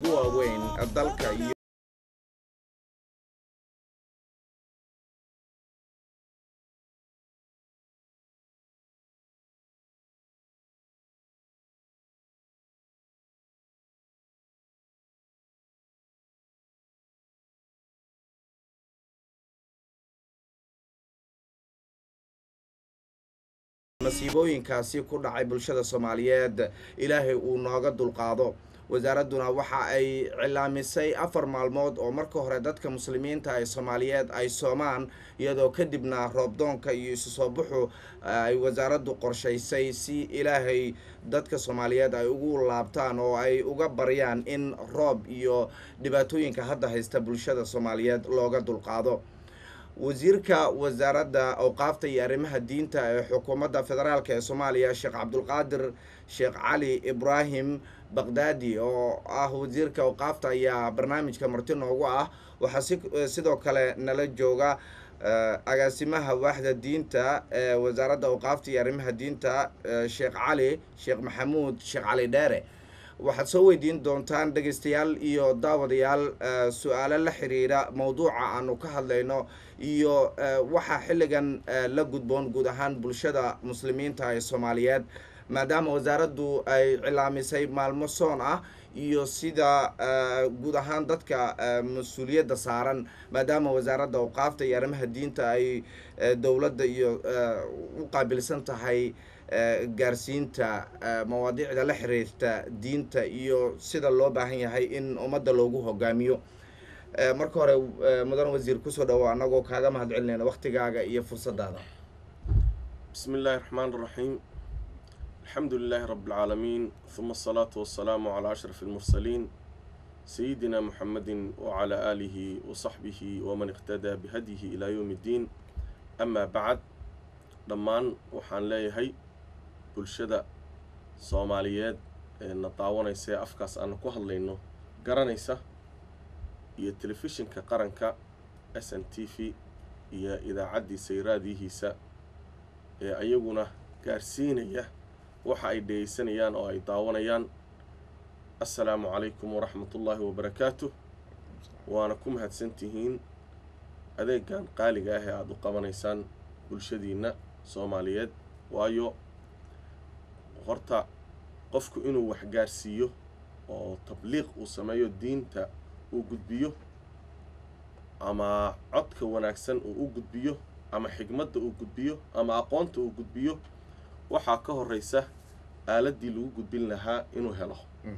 ugu waaweyn dalka iyo masiibooyinkaasi ku dhacay bulshada soomaaliyeed ilaahay uu nooga dulqaado wasaaradduna waxa ay cilaamisay afar maalmood oo marka hore dadka muslimiinta ee soomaaliyeed ay soomaan iyadoo kadibna roobdoonka iyo isu soo buxu ay wasaaraddu qorshaysay si ilaahay dadka soomaaliyeed ay ugu laabtaan oo ay uga baryaan in roob iyo dhibaatooyinka hadda haysta bulshada soomaaliyeed looga dulqaado wasiirka wasaaradda awqaafta iyo arrimaha diinta ee xukuumadda federaalk ee soomaaliya sheekh cabdulqaadir sheekh cali ibraahim baqdaadi oo ah wasiirka awqaafta ayaa barnaamijka marti noogu ah waxaa si sidoo kale nala jooga agaasimaha waaxda diinta ee wasaaradda awqaafta iyo arrimaha diinta sheekh cali sheekh maxamuud sheekh cali dheere waxaad soo weydiin doontaan dhegaystayaal iyo daawadayaal su-aalo la xiriira mowduuca aanu ka hadlayno iyo waxaa xilligan la gudboon guud ahaan bulshada muslimiinta ee soomaaliyeed maadaama wasaaraddu ay cilaamisay maalmo soon ah iyo sida guud ahaan dadka mas-uuliyadda saaran maadaama wasaaradda awqaafta iyo arrimaha diinta ay dowladda iyo u qaabilsan tahay gaarsiinta mawaadiicda la xiriirta diinta iyo sida loo baahan yahay in ummadda loogu hogaamiyo marka hore mudan wasiir kusoo dhawo annagoo kaaga mahad celinayna waktigaaga iyo fursadaada بسم الله الرحمن الرحيم الحمد لله رب العالمين ثم الصلاة والسلام على أشرف المرسلين سيدنا محمد وعلى آله وصحبه ومن اقتدى بهديه إلى يوم الدين أما بعد dhammaan waxaan leeyahay bulshada soomaaliyeed ee na daawanaysa ee afkaas aanu ku hadlayno garanaysa iyo telefishinka qaranka s n t v iyo idaacaddiisa iyo raadiyihiisa ee ayaguna gaarsiinaya waxa ay dhegaysanayaan oo ay daawanayaan assalaamu calaykum waraxmatullaahi wabarakaatuh waana ku mahadsantihiin adeegan qaaliga ah ee aada u qabanaysaan bulshadiinna soomaaliyeed waayo horta qofku inuu wax gaarsiiyo oo tabliiq uu sameeyo diinta uu gudbiyo ama codka wanaagsan uu u gudbiyo ama xigmadda uu gudbiyo ama aqoonta uu gudbiyo waxaa ka horreysa aaladdii lagu gudbin lahaa inuu helo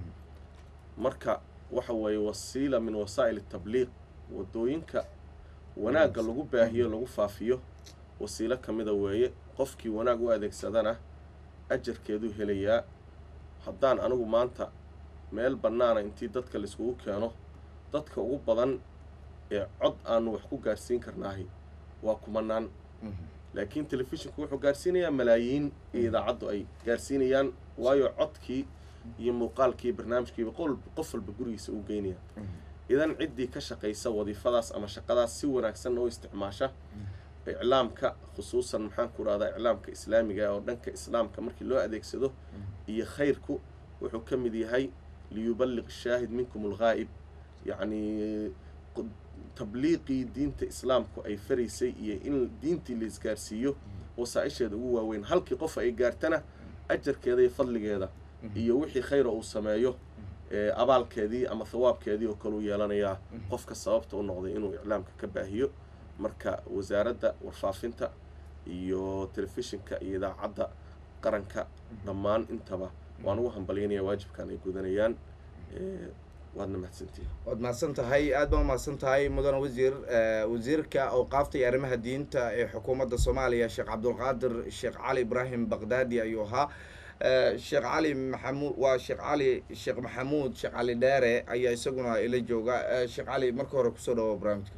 marka waxa weeye wasiila min wasaa'il tabliiq waddooyinka wanaagga lagu baahiyo lagu faafiyo wasiilo ka mida weeye qofkii wanaag u adeegsadana ajarkeeduu helayaa haddaan anigu maanta meel bannaana intii dadka laiskugu keeno dadka ugu badan ee cod aanu wax ku gaarsiin karnaahi waa kumanaan laakiin telefishinku wuxuu gaarsiinayaa malaayiin iyo idaacaddu ay gaarsiinayaan waayo codkii iyo muuqaalkii barnaamijkiiba qof walba gurigiisa u geynaya idan ciddii ka shaqaysa wadiifadaas ama shaqadaas si wanaagsan oo isticmaasha iclaamka khusuusan maxaan ku dhahdaa iclaamka islaamiga oo dhanka islaamka markii loo adeegsado iyo khayrku wuxuu ka mid yahay liyuballiq shaahid minkum alghaa'ib yacnii tabliiqii diinta islaamku ay faraysay iyo in diintii la isgaarsiiyo wasaa-isheeda ugu waaweyn halkii qof ay gaartana ajarkeeda iyo fadligeeda iyo wixii khayra uu sameeyo abaalkeedii ama thawaabkeedii oo kale u yeelanayaa qofka sababta u noqday inuu iclaamka ka baahiyo marka wasaaradda warfaafinta iyo telefishinka iyo idaacadda qaranka dhammaan intaba waan ugu hambalyaynaya waajibkan ay gudanayaan waadna mahadsantihin waad mahadsan tahay aad baa umahadsan tahay mudan wasiir wasiirka awqaafta iyo arrimaha diinta ee xukuumadda soomaaliya sheekh cabdulqaadir sheekh cali ibraahim baqdaadi ayuu ahaa sheekh cali maxamuud waa sheekh cali sheekh maxamuud sheekh cali dheere ayaa isaguna ila jooga sheekh cali marka hore kusoo dhawo barnaamijka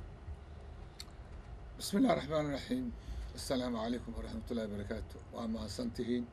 بسم الله الرحمن الرحيم السلام عليكم ورحمة الله وبركاته وما سنتهين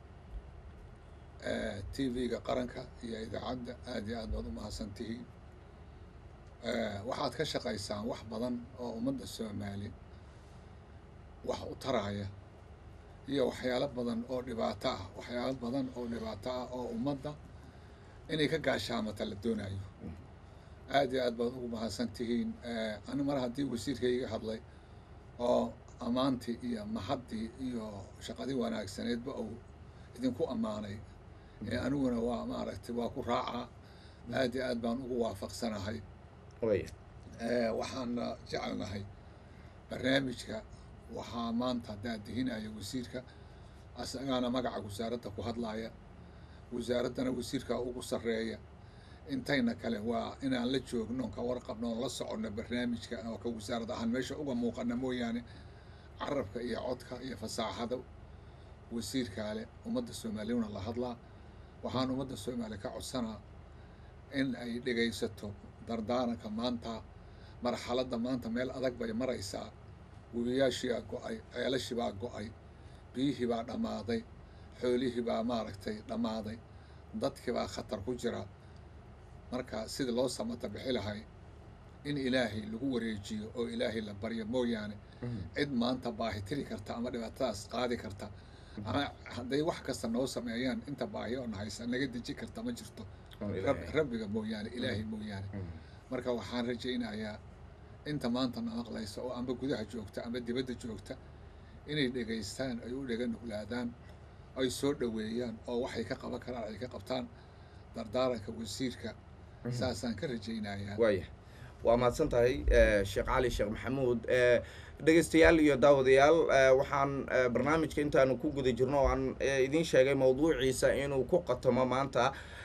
تي في قرنك يا إذا عد آدي آد وضو ما سنتهين waxaad ka shaqaysaan wax badan oo ummadda soomaali wax u taraya iyo waxyaalo badan oo dhibaato ah waxyaalo badan oo dhibaato ah oo ummadda inay ka gaashaamata la doonayo aad iyo aad baad ugu mahadsan tihiin ani mar haddii wasiirkayga hadlay oo ammaantii iyo mahaddii iyo shaqadii wanaagsaneedba uu idinku ammaanay aniguna waa maaragtay waa ku raacaa aad iyo aad baan ugu waafaqsanahay waxaana jecelnahay barnaamijka waxaa maanta daadihinaya wasiirka asagaana magaca wasaaradda ku hadlaaya wasaaraddana wasiirka ugu sarreeya intayna kale waa inaan la joogno ka warqabno oon la soconno barnaamijka oo ka wasaarad ahaan meesha uga muuqana mooyaane carabka iyo codka iyo fasaaxada wasiirkaale ummadda soomaaliyuna la hadlaa waxaan ummadda soomaaliya ka codsanaa in ay dhegaysato dardaaranka maanta marxaladda maanta meel adag bay maraysaa webiyaashiibaa go-ay ceelashii baa go-ay biyihii baa dhammaaday xoolihii baa maaragtay dhammaaday dadkii baa khatar ku jira marka sidii loo samata bixi lahay in ilaahay lagu wareejiyo oo ilaahay la baryo mooyaane cid maanta baahi tiri karta ama dhibaatadaas qaadi karta ama hadday wax kasta noo sameeyaan inta baahi oo nahaysa naga deji karta ma jirto rabbiga mooyaane ilaahay mooyaane marka waxaan rajaynayaa inta maanta na maqlaysa oo amba gudaha joogta amba dibadda joogta inay dhegaystaan ay u dhega nuglaadaan ay soo dhoweeyaan oo waxay ka qaban karaan ay ka qabtaan dardaaranka wasiirka saasaan ka rajaynayaa waaya waa mahadsan tahay sheekh cali sheekh maxamuud dhegeystayaal iyo daawadayaal waxaan barnaamijka intaanu ku guda jirno oo aan idiin sheegay mawduuciisa inuu ku qatomo maanta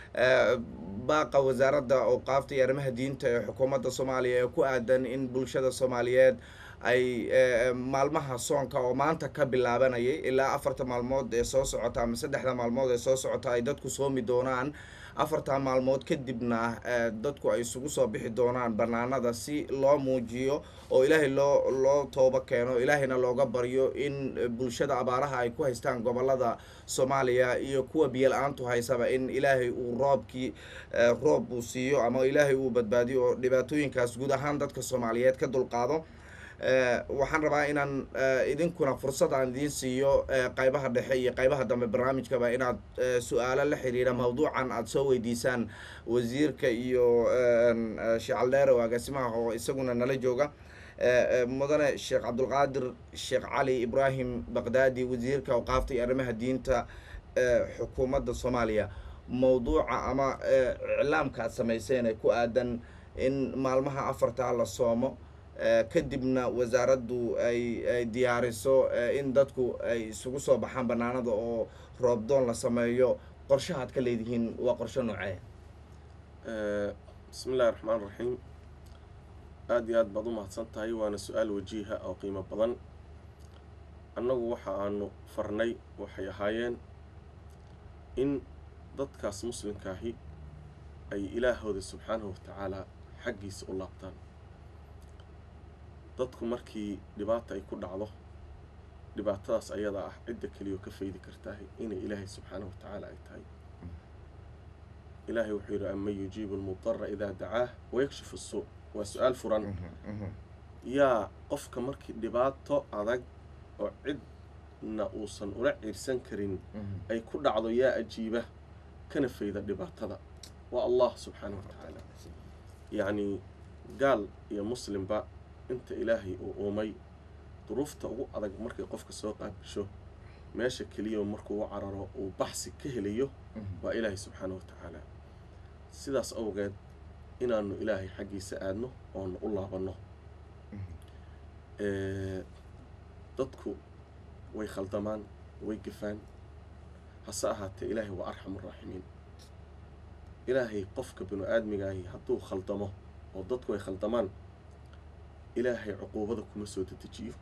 baaqa wasaaradda awqaafta iyo arrimaha diinta ee xukuumadda soomaaliya ee ku aadan in bulshada soomaaliyeed ay maalmaha soonka oo maanta ka bilaabanayay ilaa afarta maalmood ee soo socota ama saddexda maalmood ee soo socota ay dadku soomi doonaan afartaa maalmood kadibna dadku ay isugu soo bixi doonaan banaanada si loo muujiyo oo ilaahay loo loo toobo keeno ilaahayna looga baryo in bulshada abaaraha ay ku haystaan gobolada soomaaliya iyo kuwa biyo-la-aantu haysaba in ilaahay uu roobkii roob uu siiyo ama ilaahay uu badbaadiyo oo dhibaatooyinkaas guud ahaan dadka soomaaliyeed ka dulqaado waxaan rabaa inaan idinkuna fursad aan idiin siiyo qaybaha dhexe iyo qaybaha dambe barnaamijkaba inaad su-aalo la xiriira mawduucan aada soo weydiisaan wasiirka iyo sheecaldheere oo agaasimaha oo isaguna nala jooga mudane sheekh cabdulqaadir sheekh cali ibraahim baqdaadi wasiirka awqaafta iyo arrimaha diinta xukuumadda soomaaliya mawduuca ama iclaamka aad samayseen ee ku aadan in maalmaha afartaa la soomo kadibna wasaaraddu ay ay diyaariso in dadku ay isugu soo baxaan banaanada oo roobdoon la sameeyo qorshahaad ka leedihiin waa qorsho noocee bismi illahi raxmaan raxiim aada iyo aad baad u mahadsan tahay waana su-aal wajiiha oo qiimo badan annagu waxa aanu farnay waxay ahaayeen in dadkaas muslimkaahi ay ilaahooda subxaanahu watacaalaa xaggiisa u laabtaan dadku markii dhibaata ay ku dhacdo dhibaatadaas ayadaa ah cidda keliyo ka faydi kartaahay inay ilaahay subxaanahu wa tacaala ay tahay ilaahay wuxuu yidhi aman yujiibu almudara idaa dacaah wayakshifu suu waa su-aal furan yaa qofka markii dhibaato adag oo cidna uusan ula ciirsan karin ay ku dhacdo yaa ajiiba kana fayda dhibaatada waa allah subxaanahu wa tacaala yacnii gaal iyo muslimba inta ilaahay uu uumay duruufta ugu adag markay qofka soo qaabisho meesha keliya markuu u cararo uu baxsi ka helayo waa ilaahay subxaanahu wa tacaala sidaas awgeed inaanu ilaahay xaggiisa aadno oonu u laabanno dadku way khaldamaan way gafaan hase ahaatee ilaahay waa arxamu raaximiin ilaahay qofka binu aadmigaahi hadduu khaldamo oo dadku ay khaldamaan ilaahay cuquubada kuma soo dedejiyo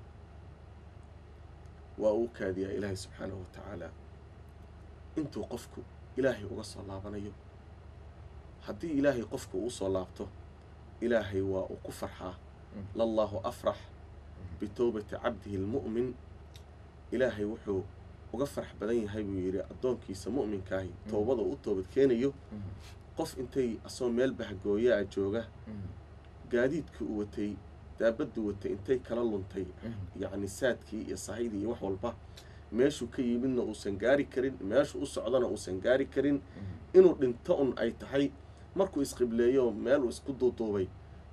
waa uu kaadiyaa ilaahay subxaanahu wa tacaala intuu qofku ilaahay uga soo laabanayo haddii ilaahay qofku uu soo laabto ilaahay waa uu ku farxaa lallaahu afrax bitowbati cabdihi lmu'min ilaahay wuxuu uga farax badan yahay buu yidhi addoonkiisa mu'minkaahi towbada u toobad keenayo qof intay asoo meel bahgooyaa jooga gaadiidkii u watay daabaddu watay intay kala luntay yacni saadkii iyo sahydii iyo wax walba meeshuu ka yimidna uusan gaari karin meeshuu u socdana uusan gaari karin inuu dhinto un ay tahay markuu isqibleeyo meel uu isku duuduubay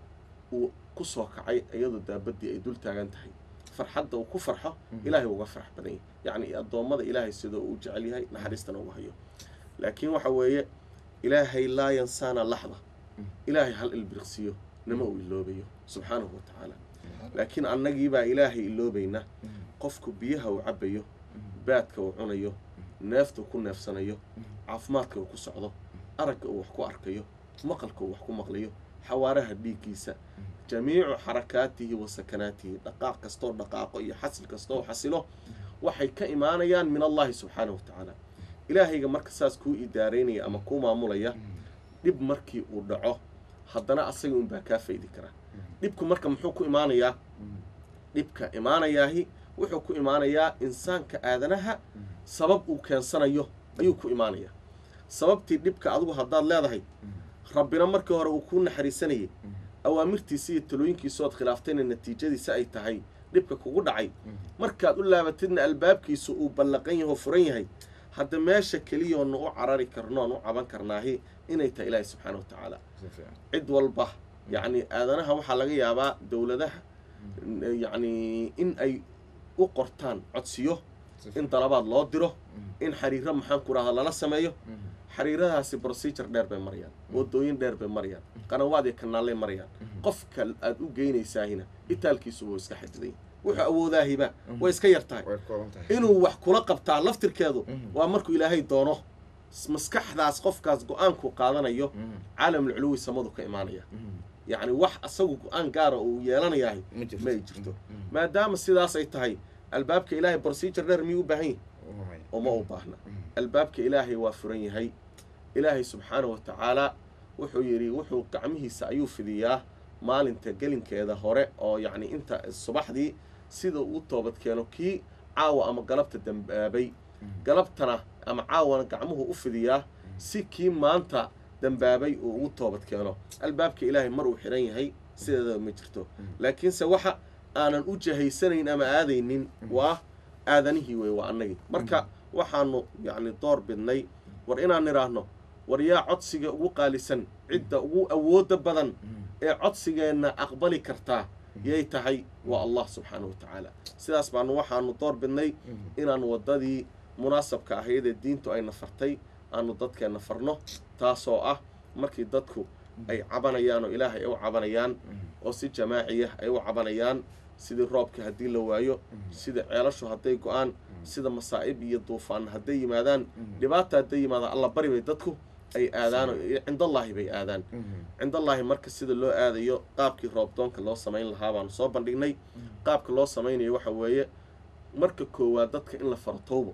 uu ku soo kacay iyadoo daabaddii ay dul taagan tahay farxadda uu ku farxo ilaahay uga farax badan yahy yacni addoommada ilaahay sidoo uu jecel yahay naxariistana ugu hayo laakiin waxa weeye ilaahay laa yansaana laxda ilaahay hal ilbiriqsiyo nama uu iloobayo subxaanahu wa tacaala laakiin annagiibaa ilaahay iloobayna qofku biyaha uu cabbayo baadka uu cunayo neefta uu ku neefsanayo caafimaadka uu ku socdo aragga uu wax ku arkayo maqalka uu wax ku maqlayo xawaaraha dhiiggiisa jamiicu xarakaatihi wa sakanaatihi dhaqaaq kastoo dhaqaaqo iyo xasil kastoo xasilo waxay ka imaanayaan min allahi subxaanahu wa tacaala ilaahayga marka saas kuu idaaraynaya ama kuu maamulaya dhib markii uu dhaco haddana asaga unbaa kaa faydi karaa dhibku marka muxuu ku imaanayaa dhibka imaanayaahi wuxuu ku imaanayaa insaanka aadanaha sabab uu keensanayo ayuu ku imaanayaa sababtii dhibka adigu haddaad leedahay rabbina markii hore uu kuu naxariisanayay awaamirtiisa iyo talooyinkiisa ood khilaaftayna natiijadiisa ay tahay dhibka kugu dhacay markaad u laabatidna albaabkiisu uu ballaqan yaho furan yahay hadda meesha keliyoonu u carari karno aan u caban karnaahi inay tahay ilaahi subxaana wa tacaala cid walba yacni aadanaha waxaa laga yaabaa dowladaha yacni in ay u qortaan codsiyo in dalabaad loo diro in xariiro maxaan ku rahda lala sameeyo xariiradaasi procedure dheer bay marayaan wadooyin dheer bay marayaan qanawaad iyo kanaalay marayaan qofka aad u geynaysaahina itaalkiisu wuu iska xadiday wuxuu awoodaahiba way iska yar tahay inuu wax kula qabtaa laftirkeedu waa markuu ilaahay doono maskaxdaas qofkaas go-aanku qaadanayo caalamul culuwi samadu ka imaanaya yacni wax asagu go-aan gaara uu yeelanayahay ma ay jirto maadaama sidaas ay tahay albaabka ilaahay procedure dheer miyuu u baahan yahay uma u baahna albaabka ilaahay waa furan yahay ilaahay subxaanahu wa tacaalaa wuxuu yidhi wuxuu gacmihiisa ayuu fidiyaa maalinta gelinkeeda hore oo yacni inta subaxdii sida uu toobad keeno kii caawa ama galabta dambaabay galabtana ama caawana gacmuhu u fidiyaa si kii maanta dambaabay uu ugu toobad keeno albaabka ilaahay mar uu xidhan yahay sideedaba ma jirto laakiinse waxa aanan u jahaysanayn ama aadaynin waa aadanihii wey waa annagii marka waxaanu yacni door bidnay war inaan nidhaahno war yaa codsiga ugu qaalisan cidda ugu awoodda badan ee codsigeenna aqbali kartaa yay tahay waa allah subxaanahu wa tacaala sidaas baanu waxaanu door bidnay inaan waddadii munaasabka ahayd ee diintu ayna fartay aanu dadkeenna farno taasoo ah markii dadku ay cabanayaan oo ilaahay ay u cabanayaan oo si jamaaciya ay u cabanayaan sidii roobka haddii la waayo sida ceelashu hadday go-aan sida masaa'ib iyo duufaan hadday yimaadaan dhibaata hadday yimaadaan alla bari bay dadku ay aadaan cindallaahi bay aadaan cindallaahi marka sida loo aadayo qaabkii roobdoonka loo samayn lahaa baanu soo bandhignay qaabka loo samaynayo waxa weeye marka koowaad dadka in la faro towbo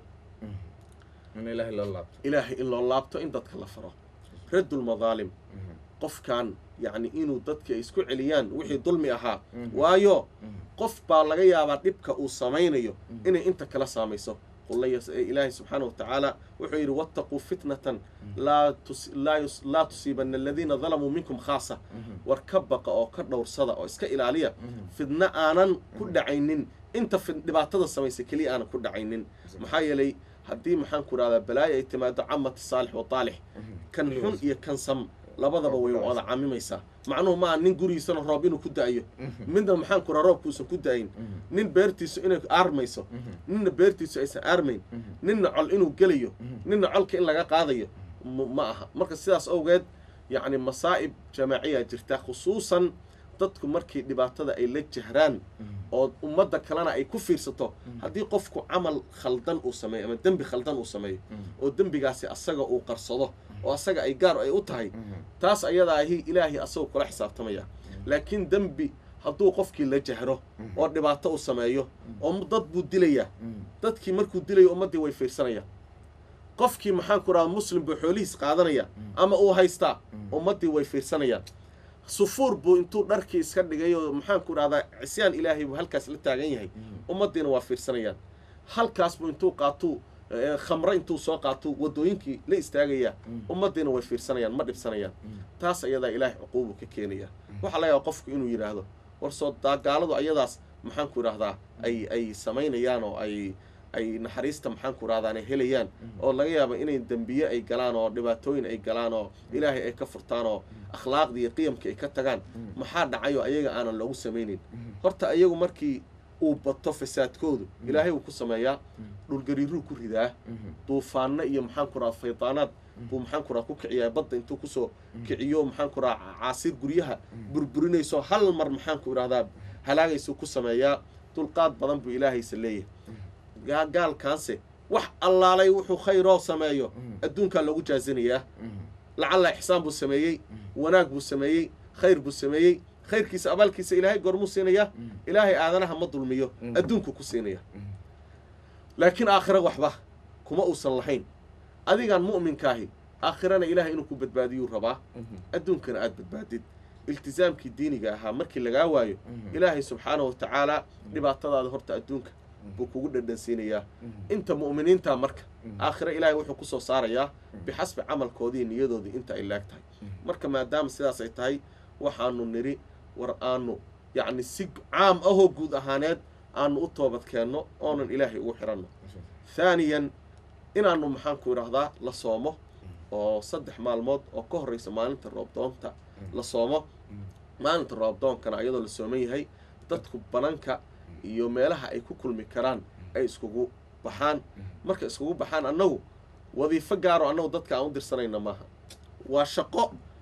ilaahay in loo laabto in dadka la faro raddulmadaalim qofkan yacni inuu dadka ay isku celiyaan wixii dulmi ahaa waayo qof baa laga yaabaa dhibka uu samaynayo inay inta kala saamayso ilaahay subxaana wa tacaala wuxuu yidhi wattaquu fitnatan laa tusiibana aladiina dalamuu minkum khaasa war ka baqa oo ka dhowrsada oo iska ilaaliya fidno aanan ku dhacaynin inta dhibaatada samaysa keliya aanan ku dhacaynin maxaa yeelay haddii maxaan ku rahdaa balaayo ay timaado camati saalix wa taalix kan xun iyo kan sam labadaba way wada camimaysaa macnuhu maaha nin gurigiisana roob inuu ku da-ayo midna maxaan ku raha roobkuusan ku da-ayn nin beertiisu inay aarmayso ninna beertiisu aysan aarmayn ninna col inuu gelayo ninna colka in laga qaadayo ma aha marka sidaas awgeed yacni masaa'ib jamaaciyaa jirta khusuusan dadku markii dhibaatada ay la jahraan oo ummadda kalena ay ku fiirsato haddii qofku camal khaldan uu sameeyo ama dembi khaldan uu sameeyo oo dembigaasi asaga uu qarsado oo asaga ay gaar ay u tahay taas ayadaa ahi ilaahay asagoo kula xisaabtamaya laakiin dembi hadduu qofkii la jahro oo dhibaato uu sameeyo oo dad buu dilayaa dadkii markuu dilayo ummaddii way fiirsanayaan qofkii maxaan ku rahda muslim buu xoolihiis qaadanaya ama uu haystaa ummaddii way fiirsanayaan sufuur buu intuu dharkii iska dhigay oo maxaan ku rahdaa cisyaan ilaahay buu halkaas la taagan yahay ummaddiina waa fiirsanayaan halkaas buu intuu qaatuu khamro intuu soo qaatuu waddooyinkii la istaagayaa ummaddiina way fiirsanayaan ma dhibsanayaan taas ayadaa ilaahay cuquubu ka keenaya waxaa laga yaaba qofku inuu yidhaahdo war soo daagaaladu ayadaas maxaan ku idhahdaa ay ay samaynayaan oo ay ay naxariista maxaanku rahdaane helayaan oo laga yaabo inay dembiye ay galaan oo dhibaatooyin ay galaan oo ilaahay ay ka furtaan oo akhlaaqdii iyo qiyamkii ay ka tagaan maxaa dhacayo ayaga aanan loogu samaynin horta ayagu markii uu bato fasaadkoodu ilaahay uu ku sameeyaa dhulgariiruu ku ridaa duufaanno iyo maxaanku raha faydaanaad buu maxaanku raha ku kiciyaa badda intuu kusoo kiciyo maxaanku raha caasiir guryaha burburinayso hal mar maxaanku idhahdaa halaagaysuu ku sameeyaa dulqaad badan buu ilaahaysa leeyahay gaalkaanse wax allaalay wuxuu khayroo sameeyo adduunkaa loogu jaazinayaa lacalla ixsaan buu sameeyey wanaag buu sameeyey khayr buu sameeyey khayrkiisa abaalkiisa ilaahay goormuu siinayaa ilaahay aadanaha ma dulmiyo adduunku ku siinaya laakiin aakhira waxba kuma uusan lahayn adigaan mu'minkaahi aakhirana ilaahay inuu ku badbaadiyuu rabaa adduunkana aada badbaadid iltisaamkii diiniga ahaa markii lagaa waayo ilaahay subxaanahu watacaalaa dhibaatadaada horta adduunka buu kugu dhadhansiinayaa inta mu'miniintaa marka aakhira ilaahay wuxuu kusoo saarayaa bixasbi camalkoodii niyadoodii inta ay laag tahay marka maadaama sidaas ay tahay waxaanu nidhi war aanu yacni si caam ahoo guud ahaaneed aanu u toobad keenno oonan ilaahay ugu xiranno haaniyan inaanu maxaanku idhaahdaa la soomo oo saddex maalmood oo ka horraysa maalinta roobdoonta la soomo maalinta roobdoonkana iyadoo la sooman yahay dadku bananka iyo meelaha ay ku kulmi karaan ay iskugu baxaan marka iskugu baxaan annagu wadiifo gaaro annagu dadka aan u dirsanayna maaha waa shaqo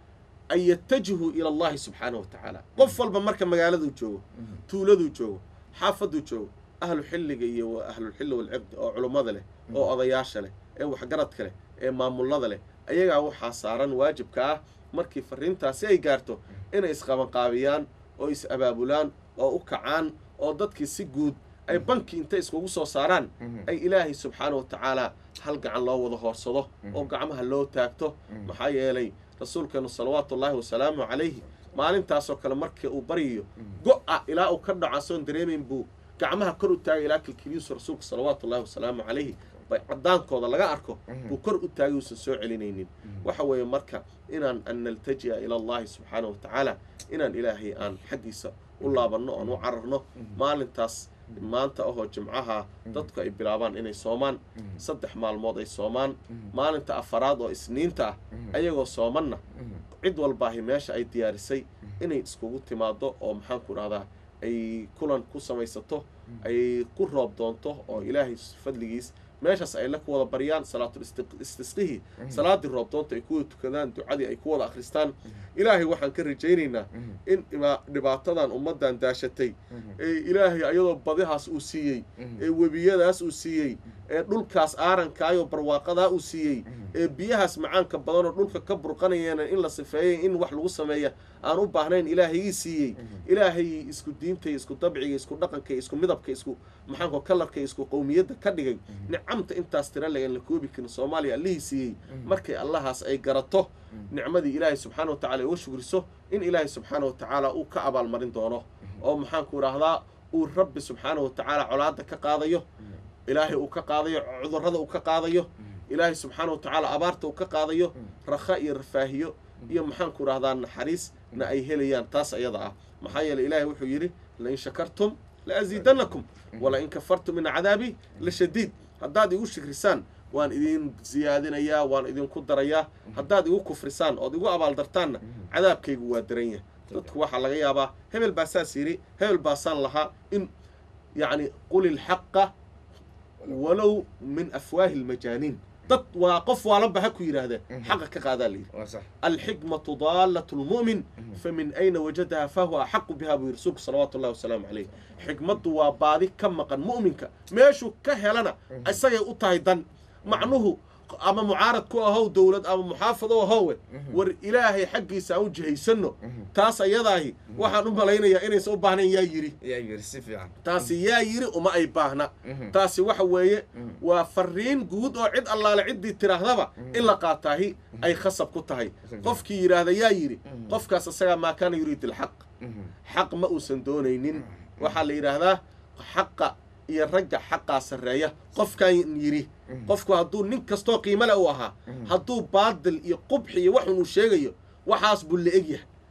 an yatajihuu ila allahi subxaanahu wa tacaala qof walba marka magaaladuu joogo tuuladuu joogo xaafaduu joogo ahlu xilliga iyo ahlulxilli walciqdi oo culummada leh oo odayaasha leh ee waxgaradka leh ee maamullada leh ayagaa waxaa saaran waajibka ah markii fariintaasi ay gaarto inay isqabanqaabiyaan oo is abaabulaan oo u kacaan oo dadkii si guud ay banki intay iskugu soo saaraan ay ilaahay subxaana wa tacaalaa hal gacan loo wada hoorsado oo gacmaha loo taagto maxaa yeelay rasuulkeenu salawaatu ullaahi wasalaamu calayhi maalintaasoo kale markii uu baryayo go-a ilaa uu ka dhaco asoon dareemayn buu gacmaha kor u taagay ilaa kilkiliisu rasuulka salawaatu ullahi wasalaamu calayhi bay cadaankooda laga arko buu kor u taagay uusan soo celinaynin waxa weeye marka inaan an naltaji'a ila allahi subxaana wa tacaala inaan ilaahay aan xaggiisa u laabanno oon u cararno maalintaas maanta ahoo jimcaha dadku ay bilaabaan inay soomaan saddex maalmood ay soomaan maalinta afaraad oo isniinta ah ayagoo soomanna cid walbaahi meesha ay diyaarisay inay iskugu timaado oo maxaanku idhahdaa ay kulan ku samaysato ay ku roob doonto oo ilaahay fadligiis meeshaas ay la ku wada baryaan salaatul istisqihii salaaddii roobdoonta ay kuwada tukadaan ducadii ay ku wada akhristaan ilaahay waxaan ka rajaynaynaa in dhibaatadan ummaddan daashatay ee ilaahay ayadoo badihaas uu siiyey ee webiyadaas uu siiyey ee dhulkaas aarankaayoo barwaaqadaa uu siiyey ee biyahaas macaanka badanoo dhulka ka burqanayeena in la sifeeyay in wax lagu sameeya aan u baahnayn ilaahayii siiyey ilaahay isku diintay isku dabciga isku dhaqanka isku midabka isku maxaanko kalarka isku qowmiyadda ka dhigay nicamta intaas tira lagan la koobi karin soomaaliya allihii siiyey markay allahaas ay garato nicmadii ilaahay subxaana wa tacala uga shugriso in ilaahay subxaana wa tacaala uu ka abaalmarin doono oo maxaanku idhaahdaa uu rabbi subxaana wa tacaala colaadda ka qaadayo ilaahay uu ka qaadayo cudurrada uu ka qaadayo ilaahay subxaana wa tacaala abaarta uu ka qaadayo rakha iyo rafaahiyo iyo maxaanku idhahdaa naxariisna ay helayaan taas ayada ah maxaa yeeley ilaahay wuxuu yidhi lain shakartum la asiidanakum walain kafartum min cadaabi la shadiid haddaad igu shikrisaan waan idin siyaadinayaa waan idinku darayaa haddaad igu kufrisaan ood igu abaaldartaanna cadaabkaygu waa daran yahay dadku waxaa laga yaabaa hebel baa saas yidhi hebel baasaan lahaa in yacni quli lxaqa walow min afwaahi lmajaaniin dad waa qof waalanba ha ku yidhaahdeen xaqa ka qaadaa la yidhi alxikmatu daalatu lmu'min famin ayna wajadaha fahuwa axaqu biha buu yidhi rasuulku salawaatu ullahi wasalaamu calayh xikmaddu waa baadi ka maqan mu'minka meeshuu ka helana isagay u tahay dan macnuhu ama mucaarad ku ahow dowlad ama muxaafad u ahowe war ilaahay xaggiisa aan u jihaysanno taas ayadaahi waxaan u malaynayaa inaysan u baahnayn yaa yidhi taasi yaa yidhi uma ay baahna taasi waxa weeye waa fariin guud oo cid allaale ciddii tidhaahdaba in la qaataahi ay khasab ku tahay qofkii yidhaahda yaa yidhi qofkaas isagaa maa kaana yuriid ilxaq xaq ma uusan doonaynin waxaa la yidhaahdaa xaqa iyo ragga xaqaa sarreeya qofkan yidhi qofku hadduu nin kastoo qiimo le u ahaa hadduu baadil iyo qubxi iyo waxun uu sheegayo waxaas buu la eg yahay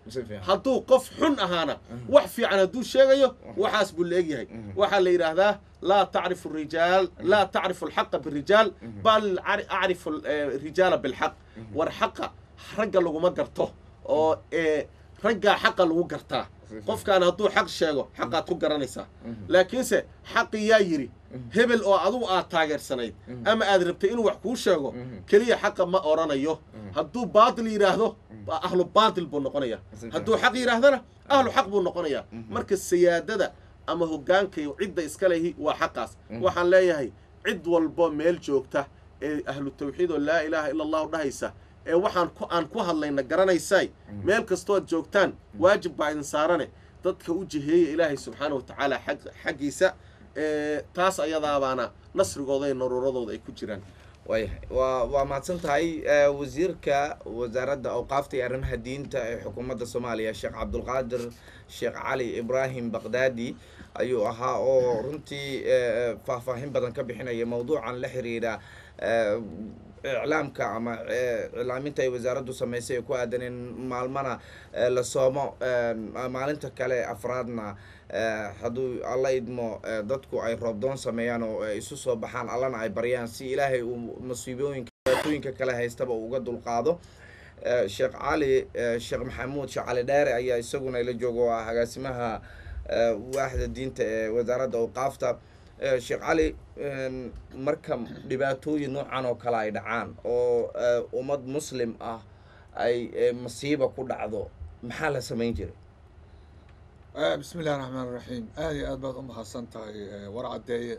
si fiican hadduu qof xun ahaana wax fiican hadduu sheegayo waxaas buu la egyahay waxaa la yidhaahdaa laa tacrifu rijaal laa tacrifu alxaqa birijaal bal cari- acrifu eh, rijaala bilxaq war xaqa ragga laguma garto oo eh, raggaa xaqa lagu gartaa qofkaan hadduu xaq sheego xaqaad ku garanaysaa laakiinse xaqi yaa yidhi hebel oo adugu aad taageersanayd ama aad rabtay inuu wax kuu sheego keliya xaqa ma odhanayo hadduu baatil yidhaahdo waa ahlu baatil buu noqonaya hadduu xaq yidhaahdana ahlu xaq buu noqonayaa marka siyaadada ama hoggaanka iyo cidda iska lehi waa xaqaas waxaan leeyahay cid walbo meel joogta ee ahlu tawxiid oo laa ilaaha ila allahu dhahaysa ee waxaan ku aan ku hadlayna garanaysay meel kastooad joogtaan waajib baa idin saarane dadka u jiheeya ilaahay subxaana wa tacaala xag xaggiisa ee taas ayadaabaana nasrigooda iyo naruuradooda ay ku jiraan waayahay waa waa mahadsan tahay eh, wasiirka wasaaradda awqaafta iyo arrimaha diinta ee xukuumadda soomaaliya sheekh cabdulqaadir sheekh cali ibraahim baqdaadi ayuu ahaa oo runtii eh, faahfaahin badan ka bixinaya mowduucan la xiriira eh, iclaamka ama eh, iclaaminta ay wasaaraddu samaysay ee ku aadan in maalmana eh, la soomo eh, maalinta kale afraadna eh, hadduu alla idmo eh, dadku ay roobdoon sameeyaan oo ay isu soo baxaan allana ay baryaan si ilaahay uu masiibooyinka dhibaatooyinka kale haystaba uu uga dulqaado Eh, sheekh cali eh, sheekh maxamuud sheekh cali dheere ayaa isaguna ila jooga oo ah agaasimaha eh, waaxda diinta ee wasaaradda awqaafta Eh, sheekh cali en, marka dhibaatooyin noocan oo kale ay dhacaan oo eh, ummad muslim ah ay eh, masiiba ku dhacdo maxaa la samayn jiray Eh, bismi illahi raxmaan raxiim aad iyo aad baad u mahadsan tahay eh, war caddeeye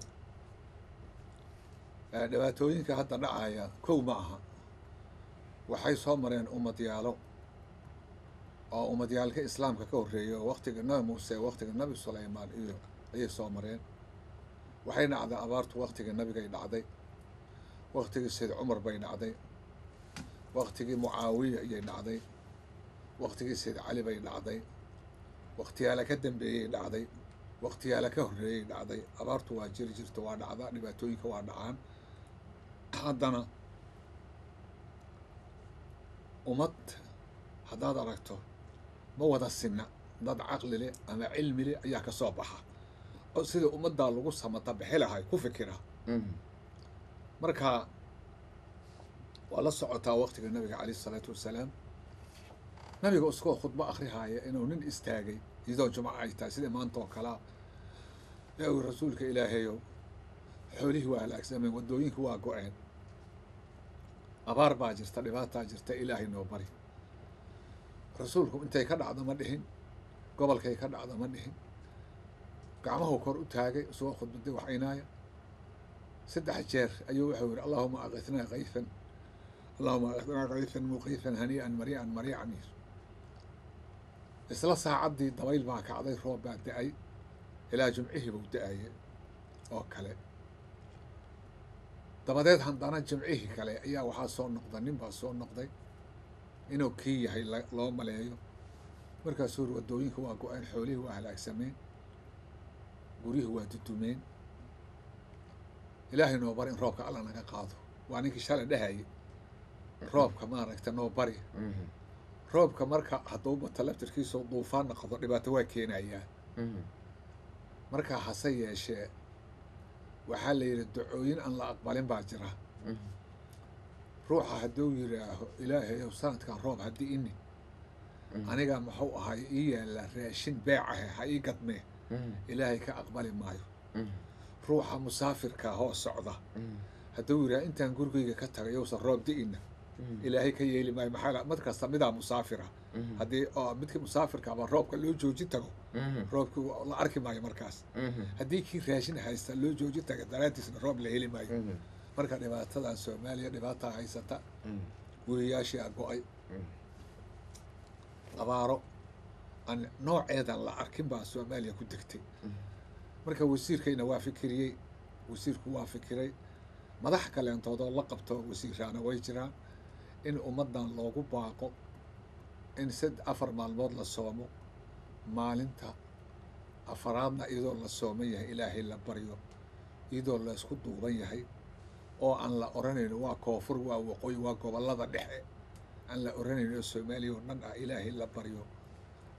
Eh, dhibaatooyinka hadda dhacaya kow ma aha waxay soo mareen ummadyaalo oo ummadyaalka islaamka ka horreeyay oo waktiga nabi muuse waktiga nabi sulaymaan iyo ayay soo mareen waxay dhacday abaartu waktiga nabigay dhacday waktigii sayd cumar bay dhacday waktigii mucaawiya ayay dhacday waktigii sayd cali bay dhacday waktiyaala ka dambeeyey dhacday waktiyaala ka horreeyey dhacday abaartu waa jiri jirta waa dhacda dhibaatooyinka waa dhacaan haddana ummad haddaad aragto ma wada sinna dad caqli leh ama cilmi leh ayaa ka soo baxa oo sida ummaddaa lagu samata bixi lahay ku fikira marka waa la socotaa waktiga nabiga calayh isalaatu wassalaam nabiga iskoo khudbo akhrihaaya inuu nin istaagay iyadoo jumco ay tahay sida maanta oo kalea ee uu rasuulka ilaahayow xoolihii waa halaagsameen waddooyinka waa go-een abaar baa jirta dhibaataa jirta ilaahay noo bari rasuulku intay ka dhacdo ma dhihin gobolkay ka dhacdo ma dhihin gacmahu kor u taagay isagoo khudbaday waxaynaaya saddex jeer ayuu wuxuu yihi allahuma aqithnaa kayfan allahuma aqithnaa kayfan muqiifan hanii'an marii'an mariican yir isla saacaddii dabayl baa kacday roob baa da-ay ilaa jimcihii buu da-aye oo kale dabadeed haddana jimcihii kale ayaa waxaa soo noqda nin baa soo noqday inuu kii yahay la- loo maleeyo markaasuu yiri waddooyinka waa go-een xoolihii waa halaagsameen guryihii waa dudumeen ilaahay noo bari in roobka alla naga qaado waa ninkii shalay dhahayay roobka maaragta noo bari roobka marka hadduu bato laftirkiisa duufaan noqdo dhibaato waa keenayaa markaa hase yeeshee waxaa la yidhi dacooyin aan la aqbalin baa jira ruuxa hadduu yidhaaho ilaahayow sanadkan roob haddii ini aniga muxuu ahay ii yaalla raashin beecahe ha ii gadmee ilaahay ka aqbali maayo ruuxa musaafirka hoo socda hadduu yidhaha intaan gurigeyga ka tagay yowsan roob di'ina ilaahay ka yeeli maayo maxaa la- mid kasta midaa musaafira haddii oo midkii musaafirka ama roobka loo jooji tago roobki waa- la arki maayo markaas haddii kii raashin haysta loo jooji taga daraaddiisna roob la heli maayo marka dhibaatadan soomaaliya dhibaataa haysata guriyaashii a go-ay abaaro aan nooceedan la arkin baa soomaaliya ku degtay marka wasiirkayna waa fikiriyey wasiirku waa fikiray madax kaleentoodoo la qabto wasiiraana way jiraan in ummaddan loogu baaqo in sad afar maalmood la soomo maalinta afaraadna iyadoo la sooman yahay ilaahay la baryo iyadoo la isku duuban yahay oo aan la odhanayno waa koonfur waa waqooyi waa gobollada dhexe aan la odhanayno oo soomaaliya oo dhan ah ilaahay la baryo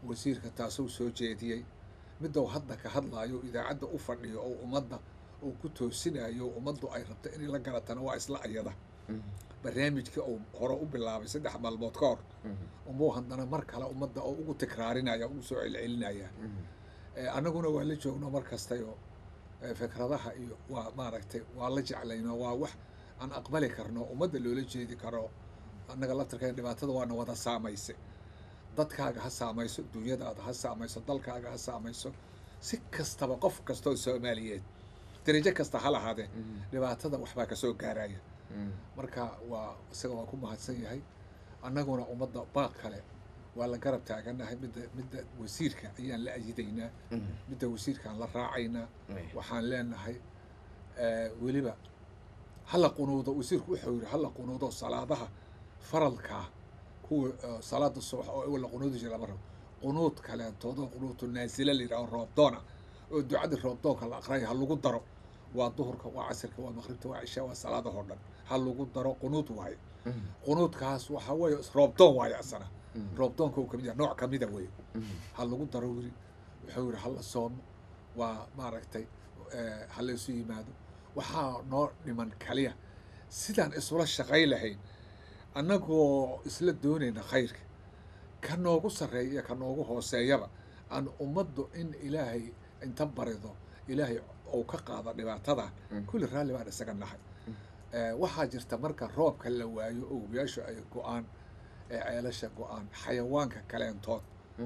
wasiirka taasuu soo jeediyey midou hadda ka hadlaayo idaacadda u fadhiyo oo ummadda uu ku toosinayo ummaddu ay rabto inay la garatana waa isla ayada barnaamijkii uu hore u bilaabay saddex maalmood ka hor umuu haddana mar kale ummadda oo ugu tikraarinaya ugu soo celcelinaya annaguna waa la joogno mar kastayo fikradaha iyo waa maaragtay waa la jeclayno waa wax aan aqbali karno ummadda loola jeedi karo annaga laftarkeen dhibaatada waana wada saamaysay dadkaaga ha saamayso dunyadaada ha saamayso dalkaaga ha saamayso si kastaba qof kastoo soomaaliyeed darajo kasta ha lahaadee dhibaatada waxbaa kasoo gaaraya marka waa isaga waa ku mahadsan yahay annaguna ummadda baaq kale waa la garab taaganahay midda midda wasiirka ayaan la ayidaynaa midda wasiirkaan la raacaynaa waxaan leenahay weliba hala qunuudo wasiirku wuxuu yidhi hala qunuudo salaadaha faralkaa kuwa salaada subax oo la qunuudi jira lama rabo qunuud kaleentoodoo qunuutu naasila la yidhaho roobdoona oo ducadii roobdoonka la aqraya ha lagu daro waa duhurka waa casirka waa maqribta waa cishaa waa salaadahoo dhan ha lagu daro qunuud waaye qunuudkaas waxa weeye roobdoon waaye asana roobdoonka uu kamid yahay nooc kamida weye ha lagu daro wiri wuxuu yidhi hala soomo waa maaragtay ha la isu yimaado waxaa noo dhiman kaliya sidaan isula shaqay lahayn annagoo isla doonayna khayrka ka noogu sarreeya iyo ka noogu hooseeyaba aan ummaddu in ilaahay inta barido ilaahay ou ka qaado dhibaatadan kulli raalli baan isaga nahay waxaa jirta marka roobka la waayo owiyaashu ay go-aan ee ceelasha go-aan xayawaanka kaleentood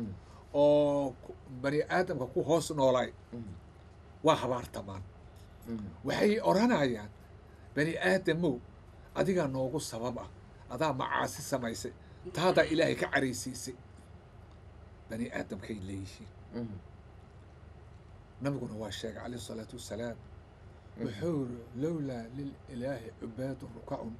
oo bani aadamka ku hoos noolay waa habaartamaan waxay odhanayaan bani aadamow adigaa noogu sabab ah adaa macaasi samaysay taadaa ilaahay ka caraysiisay bani aadamkay leeyihiin nabiguna waa sheegay calayh isalaatu wassalaam wuxuu yiri lowlaa lililaahi cubaadun rukacun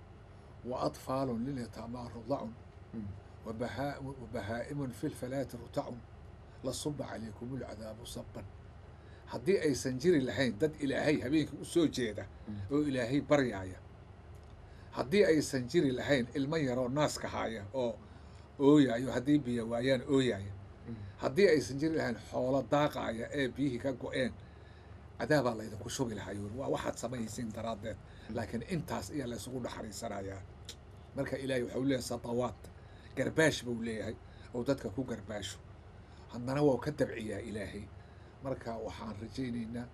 wa atfaalun lilyataamaa rudacun wa bahaa'imun fi lfalaati rutacun la suba calaykum ulcadaabu sabban haddii aysan jiri lahayn dad ilaahay habeenkii u soo jeeda oo ilaahay baryaaya haddii aysan jiri lahayn ilmo yaroo naaska haaya oo ooyayo haddii biyo waayaan ooyaya haddii aysan jiri lahayn xoolo daaqaaya ee biyihii ka go-een cadaabaa laydinku shubi lahaa yuri waa waxaad samaysiin daraaddeed laakiin intaas ayaa laysugu naxariisanayaa marka ilaahay waxau leeyahay sadawaad garbaash buu leeyahay oo dadka ku garbaasho haddana waa ka dabciyaa ilaahay marka waxaan rajaynaynaa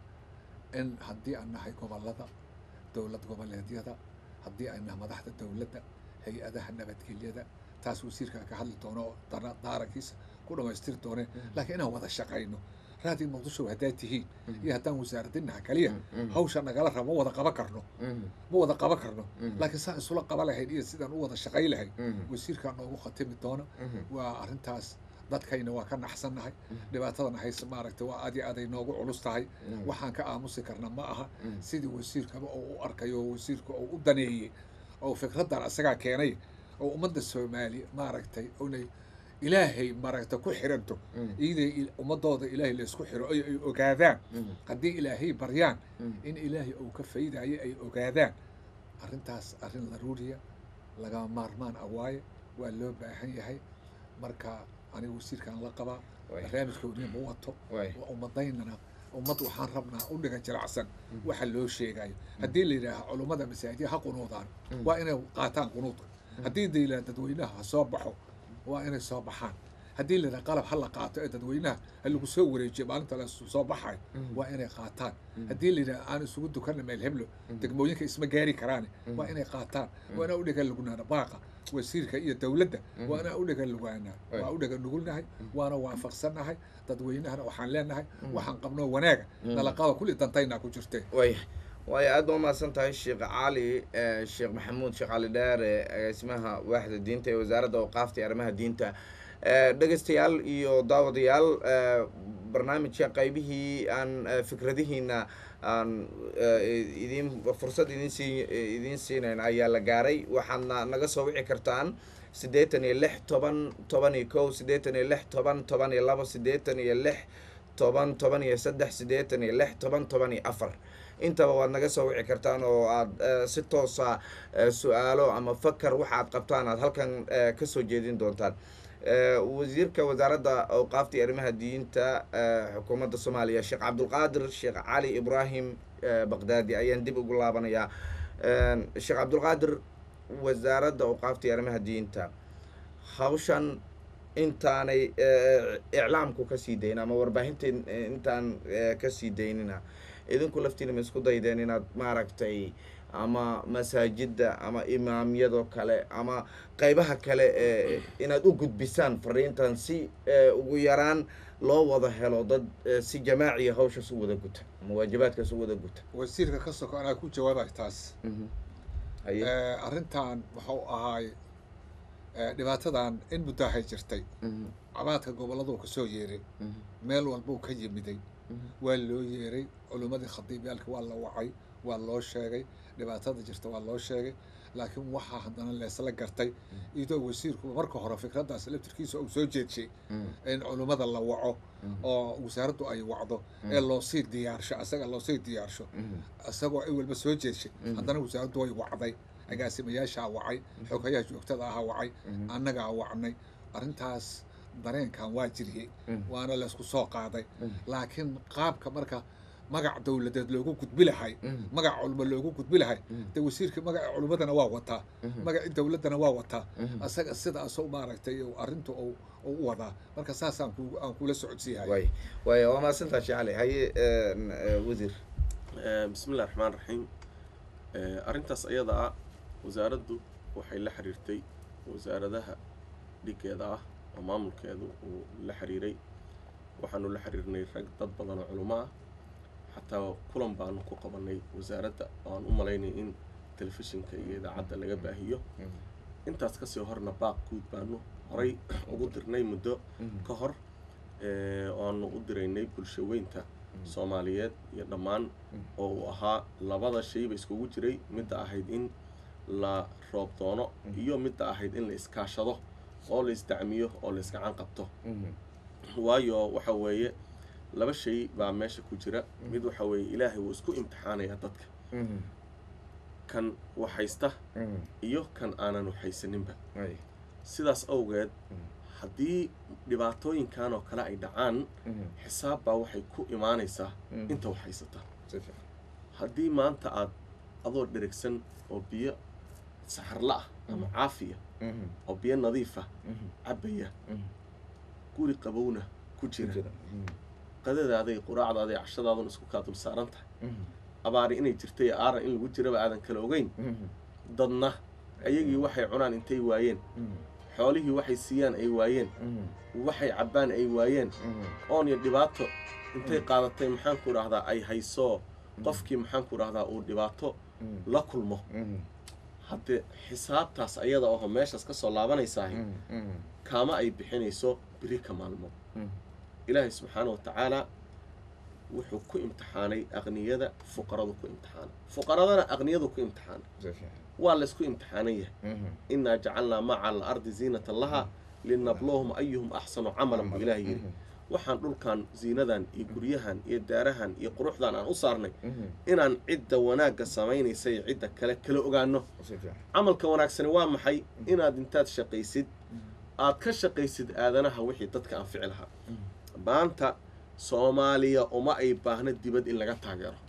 in haddii aan nahay gobollada dowlad goboleedyada haddii ay nahay madaxda dowladda hay-adaha nabadgelyada taas wasiirkaa ka hadli doono oo daarankiisa ku dhamaystiri doone laakiin inaan wada shaqayno raadii muqdisho haddaad tihiin iyo haddaan wasaaradinaha kaliya hawsha nagala rabo ma wada qaban karno ma wada qaban karno laakiin saan isula qaba lahayn iyo sidaan u wada shaqay lahayn wasiirkaa noogu khatimi doona waa arrintaas dadkayna waa ka naxsannahay dhibaatadana hayse maaragtay waa aad iyo aaday noogu culus tahay waxaan ka aamusi karna ma aha sidii wasiirkaba oo u arkayo oo wasiirka oo u daneeyey oo fikraddan asagaa keenay oo ummadda soomaaliya maaragtay inay ilaahay maaragtay ku xiranto iyaday ummadooda ilaahay laysku xiro ay ay ogaadaan haddii ilaahay baryaan in ilaahay uu ka faydayo ay ogaadaan arrintaas arrin laruuriya lagama maarmaan ah waaye waa loo baahan yahay marka aniga wasiirkaan la qabaa barnaamijkoodina ma wato ummadaynana ummad waxaan rabnaa u dhiga jiracsan waxa loo sheegayo haddii la yidhaaha culummada masaajida ha qunuudaan waa inay qaataan qunuudka haddii la yidhaha dadweynaha ha soo baxo waa inay soo baxaan haddii la yidhaha qalab ha la qaato ee dadweynaha ha lagu soo wareejiyo maalinta la soo baxayo waa inay qaataan haddii la yidhaha aan isugu dukanna meel heblo degmooyinka isma gaari karaane waa inay qaataan waa inaa udhiga lugunaana baaqa wasiirka iyo dowladda waa inaa udhiga lugaana waa udhiga nugulnahay waana waafaqsannahay dadweynahana waxaan leenahay waxaan qabnoo wanaaga nalaqaba kulli dantaynaa ku jirtee waya waayo aad ba umahadsan tahay sheekh cali sheekh maxamuud sheekh cali dheere agaasimaha waaxda diinta ee wasaaradda awqaafta iyo arrimaha diinta dhegeystayaal iyo daawadayaal barnaamijka qaybihii aan fikradihiina aan idin fursad idin sii idiin siinayn ayaa la gaaray waxaadna naga soo wici kartaan siddeetan iyo lix toban toban iyo kow siddeetan iyo lix toban toban iyo labo siddeetan iyo lix toban toban iyo saddex siddeetan iyo lix toban toban iyo afar intaba waad naga soo wici kartaan oo aada si toosa su-aalo ama fakar waxa aad qabtaan aad halkan kasoo jeedin doontaan wasiirka wasaaradda awqaafta iyo arrimaha diinta xukuumadda soomaaliya sheekh cabdulqaadir sheekh cali ibraahim baqdaadi ayaan dib ugu laabanayaa sheekh cabdulqaadir wasaaradda awqaafta iyo arrimaha diinta hawshan intaanay iclaamku kasii dayn ama warbaahinta intaan kasii daynina idinku laftiina ma isku daydeen inaad maaragtay ama masaajidda ama imaamyadoo kale ama qeybaha kale ee inaad u gudbisaan fariintan si ugu yaraan loo wada helo dad si jamaaciya hawshaas u wada guta ama waajibaadkaas u wada guta wasiirka ka soko anaa ku jawaabay taas haye arrintan wuxuu ahaay dhibaatadan in muddaahay jirtay cabaadka gobolladuu kasoo yeeray meel walbuu ka yimiday waa loo yeeray culimmadii khadiibyaalka waa la wacay waa loo sheegay dhibaatada jirta waa loo sheegay laakiin waxaa haddana leesla gartay iyadoo wasiirku marka hore fikraddaas laftirkiisa uu soo jeedshay in culimmada la waco oo wasaaraddu ay wacdo ee loosii diyaarsho asaga loosii diyaarsho isagoo ay walba soo jeedshay haddana wasaaraddu way wacday agaasimayaashaa wacay xogayaha joogtada ahaa wacay annagaa wacnay arrintaas dareenkan waa jiriyey waana laysku soo qaaday laakiin qaabka marka magac dowladeed loogu gudbi lahay magac culmo loogu gudbi lahay de wasiirka magaca culimadana waa wataa magaci dowladdana waa wataa asaga sidaasoo maaragtay arrinta u u wadaa marka saasaan ku aan kula socodsiiyahay way way waa mahadsantaa sheekh cali haye wasiir bismi illahi raxmaan raxiim arrintaas ayada ah wasaaraddu waxay la xiriirtay wasaaradaha dhiggeeda ah oo maamulkeedu uu la xiriiray waxaanu la xiriirnay rag dad badan oo culimo ah xataa kulan baanu ku qabanay wasaaradda oo aan u malaynay in telefishinka iyo idaacadda laga baahiyo intaas kasii horna baaq guud baanu horay ugu dirnay muddo ka hor oanu u diraynay bulsho weynta soomaaliyeed iyo dhammaan oo uu ahaa labada shayba iskugu jiray midda ahayd in la roob doono iyo midda ahayd in la iskaashado oo la isdacmiyo oo la iskacan qabto waayo waxa weeye laba shay baa meesha ku jira mid waxa weeye ilaahay wuu isku imtixaanayaa dadka kan waxhaysta iyo kan aanan waxhaysaninba sidaas awgeed haddii dhibaatooyinkan oo kale ay dhacaan xisaab baa waxay ku imaanaysaa inta waxhaysata haddii maanta aad adoo dherigsan oo biyo saxarla ah ama caafiya oo biyo nadiifa cabbaya guri qabowna ku jira qadadaaday quraacdaaday cashadaadun isku kaa dul saaran tahay abaari inay jirtay aaran in lagu jiraba aadan kala ogeyn dadna ayagii waxay cunaan intay waayeen xoolihii waxay siiyaan ay waayeen waxay cabbaan ay waayeen oon iyo dhibaato intay qaadatay maxaanku idhahdaa ay hayso qofkii maxaanku idhahdaa uu dhibaato la kulmo haddee xisaabtaas ayada oho meeshaas ka soo laabanaysaah kaama ay bixinayso beri ka maalmo ilaahay subxaana wa tacaalaa wuxuu ku imtixaanay aqniyada fuqaradu ku imtixaanay fuqaradana aqniyadu ku imtixaanay waa laysku imtixaanan yahay innaa jacalnaa maa cala alardi ziinatan laha linabluhum ayuhum axsanu camalan buu ilaah yidhi waxaan dhulkan ziinadan iyo guryahan iyo daarahan iyo quruxdan aan u saarnay inaan cidda wanaagga samaynaysa iyo cidda kale kala ogaano camalka wanaagsani waa maxay inaad intaad shaqaysid aad ka shaqaysid aadanaha wixii dadka anfici lahaa maanta soomaaliya uma ay baahno dibad in laga taageero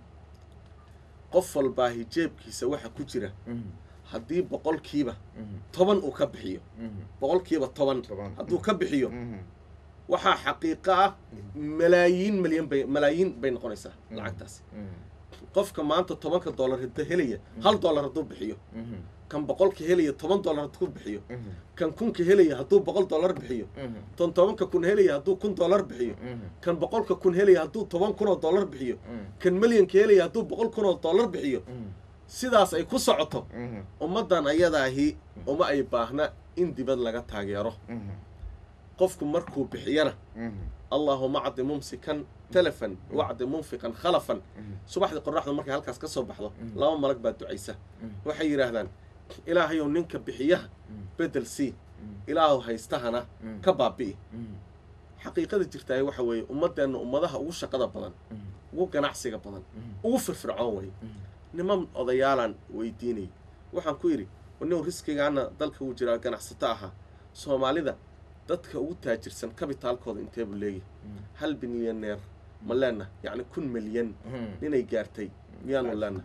qof walbaa hijeebkiisa waxa ku jira haddii boqolkiiba toban uu ka bixiyo boqolkiiba toban hadduu ka bixiyo waxaa xaqiiqo ah malaayiin malyan bay malaayiin bay noqonaysaa lacagtaasi qofka maanta tobanka dollar hada helaya hal dollar hadduu bixiyo kan boqolka helaya toban dollar hadduu bixiyo kan kunka helaya hadduu boqol dollar bixiyo tan tobanka kun helaya hadduu kun dollar bixiyo kan boqolka kun helaya hadduu toban kun oo dollar bixiyo kan milyanka helaya hadduu boqol kun oo dollar bixiyo sidaas ay ku socoto ummaddan ayadaahi uma ay baahna in dibad laga taageero qofku markuu bixiyana allaahuma acdi mumsikan telefon wacdi munfiqan khalafan subaxdii qoraxdu markay halkaas ka soo baxdo laba malag baa ducaysa waxay yidhaahdaan ilaahayow ninka bixiyaha bedel sii ilaahu haystahana ka baabi'i xaqiiqada jirtaay waxa weeye ummaddeenna ummadaha ugu shaqada badan ugu ganacsiga badan ugu firfircoon way niman odayaalaan weydiinayay waxaan ku yidhi nin riskigaana dalka uu jiraa ganacsato ahaa soomaalida dadka ugu taajirsan kabitaalkooda intee buu leeyahay hal bilyaneer ma leenna yacni kun milyan inay gaartay miyaanu leenna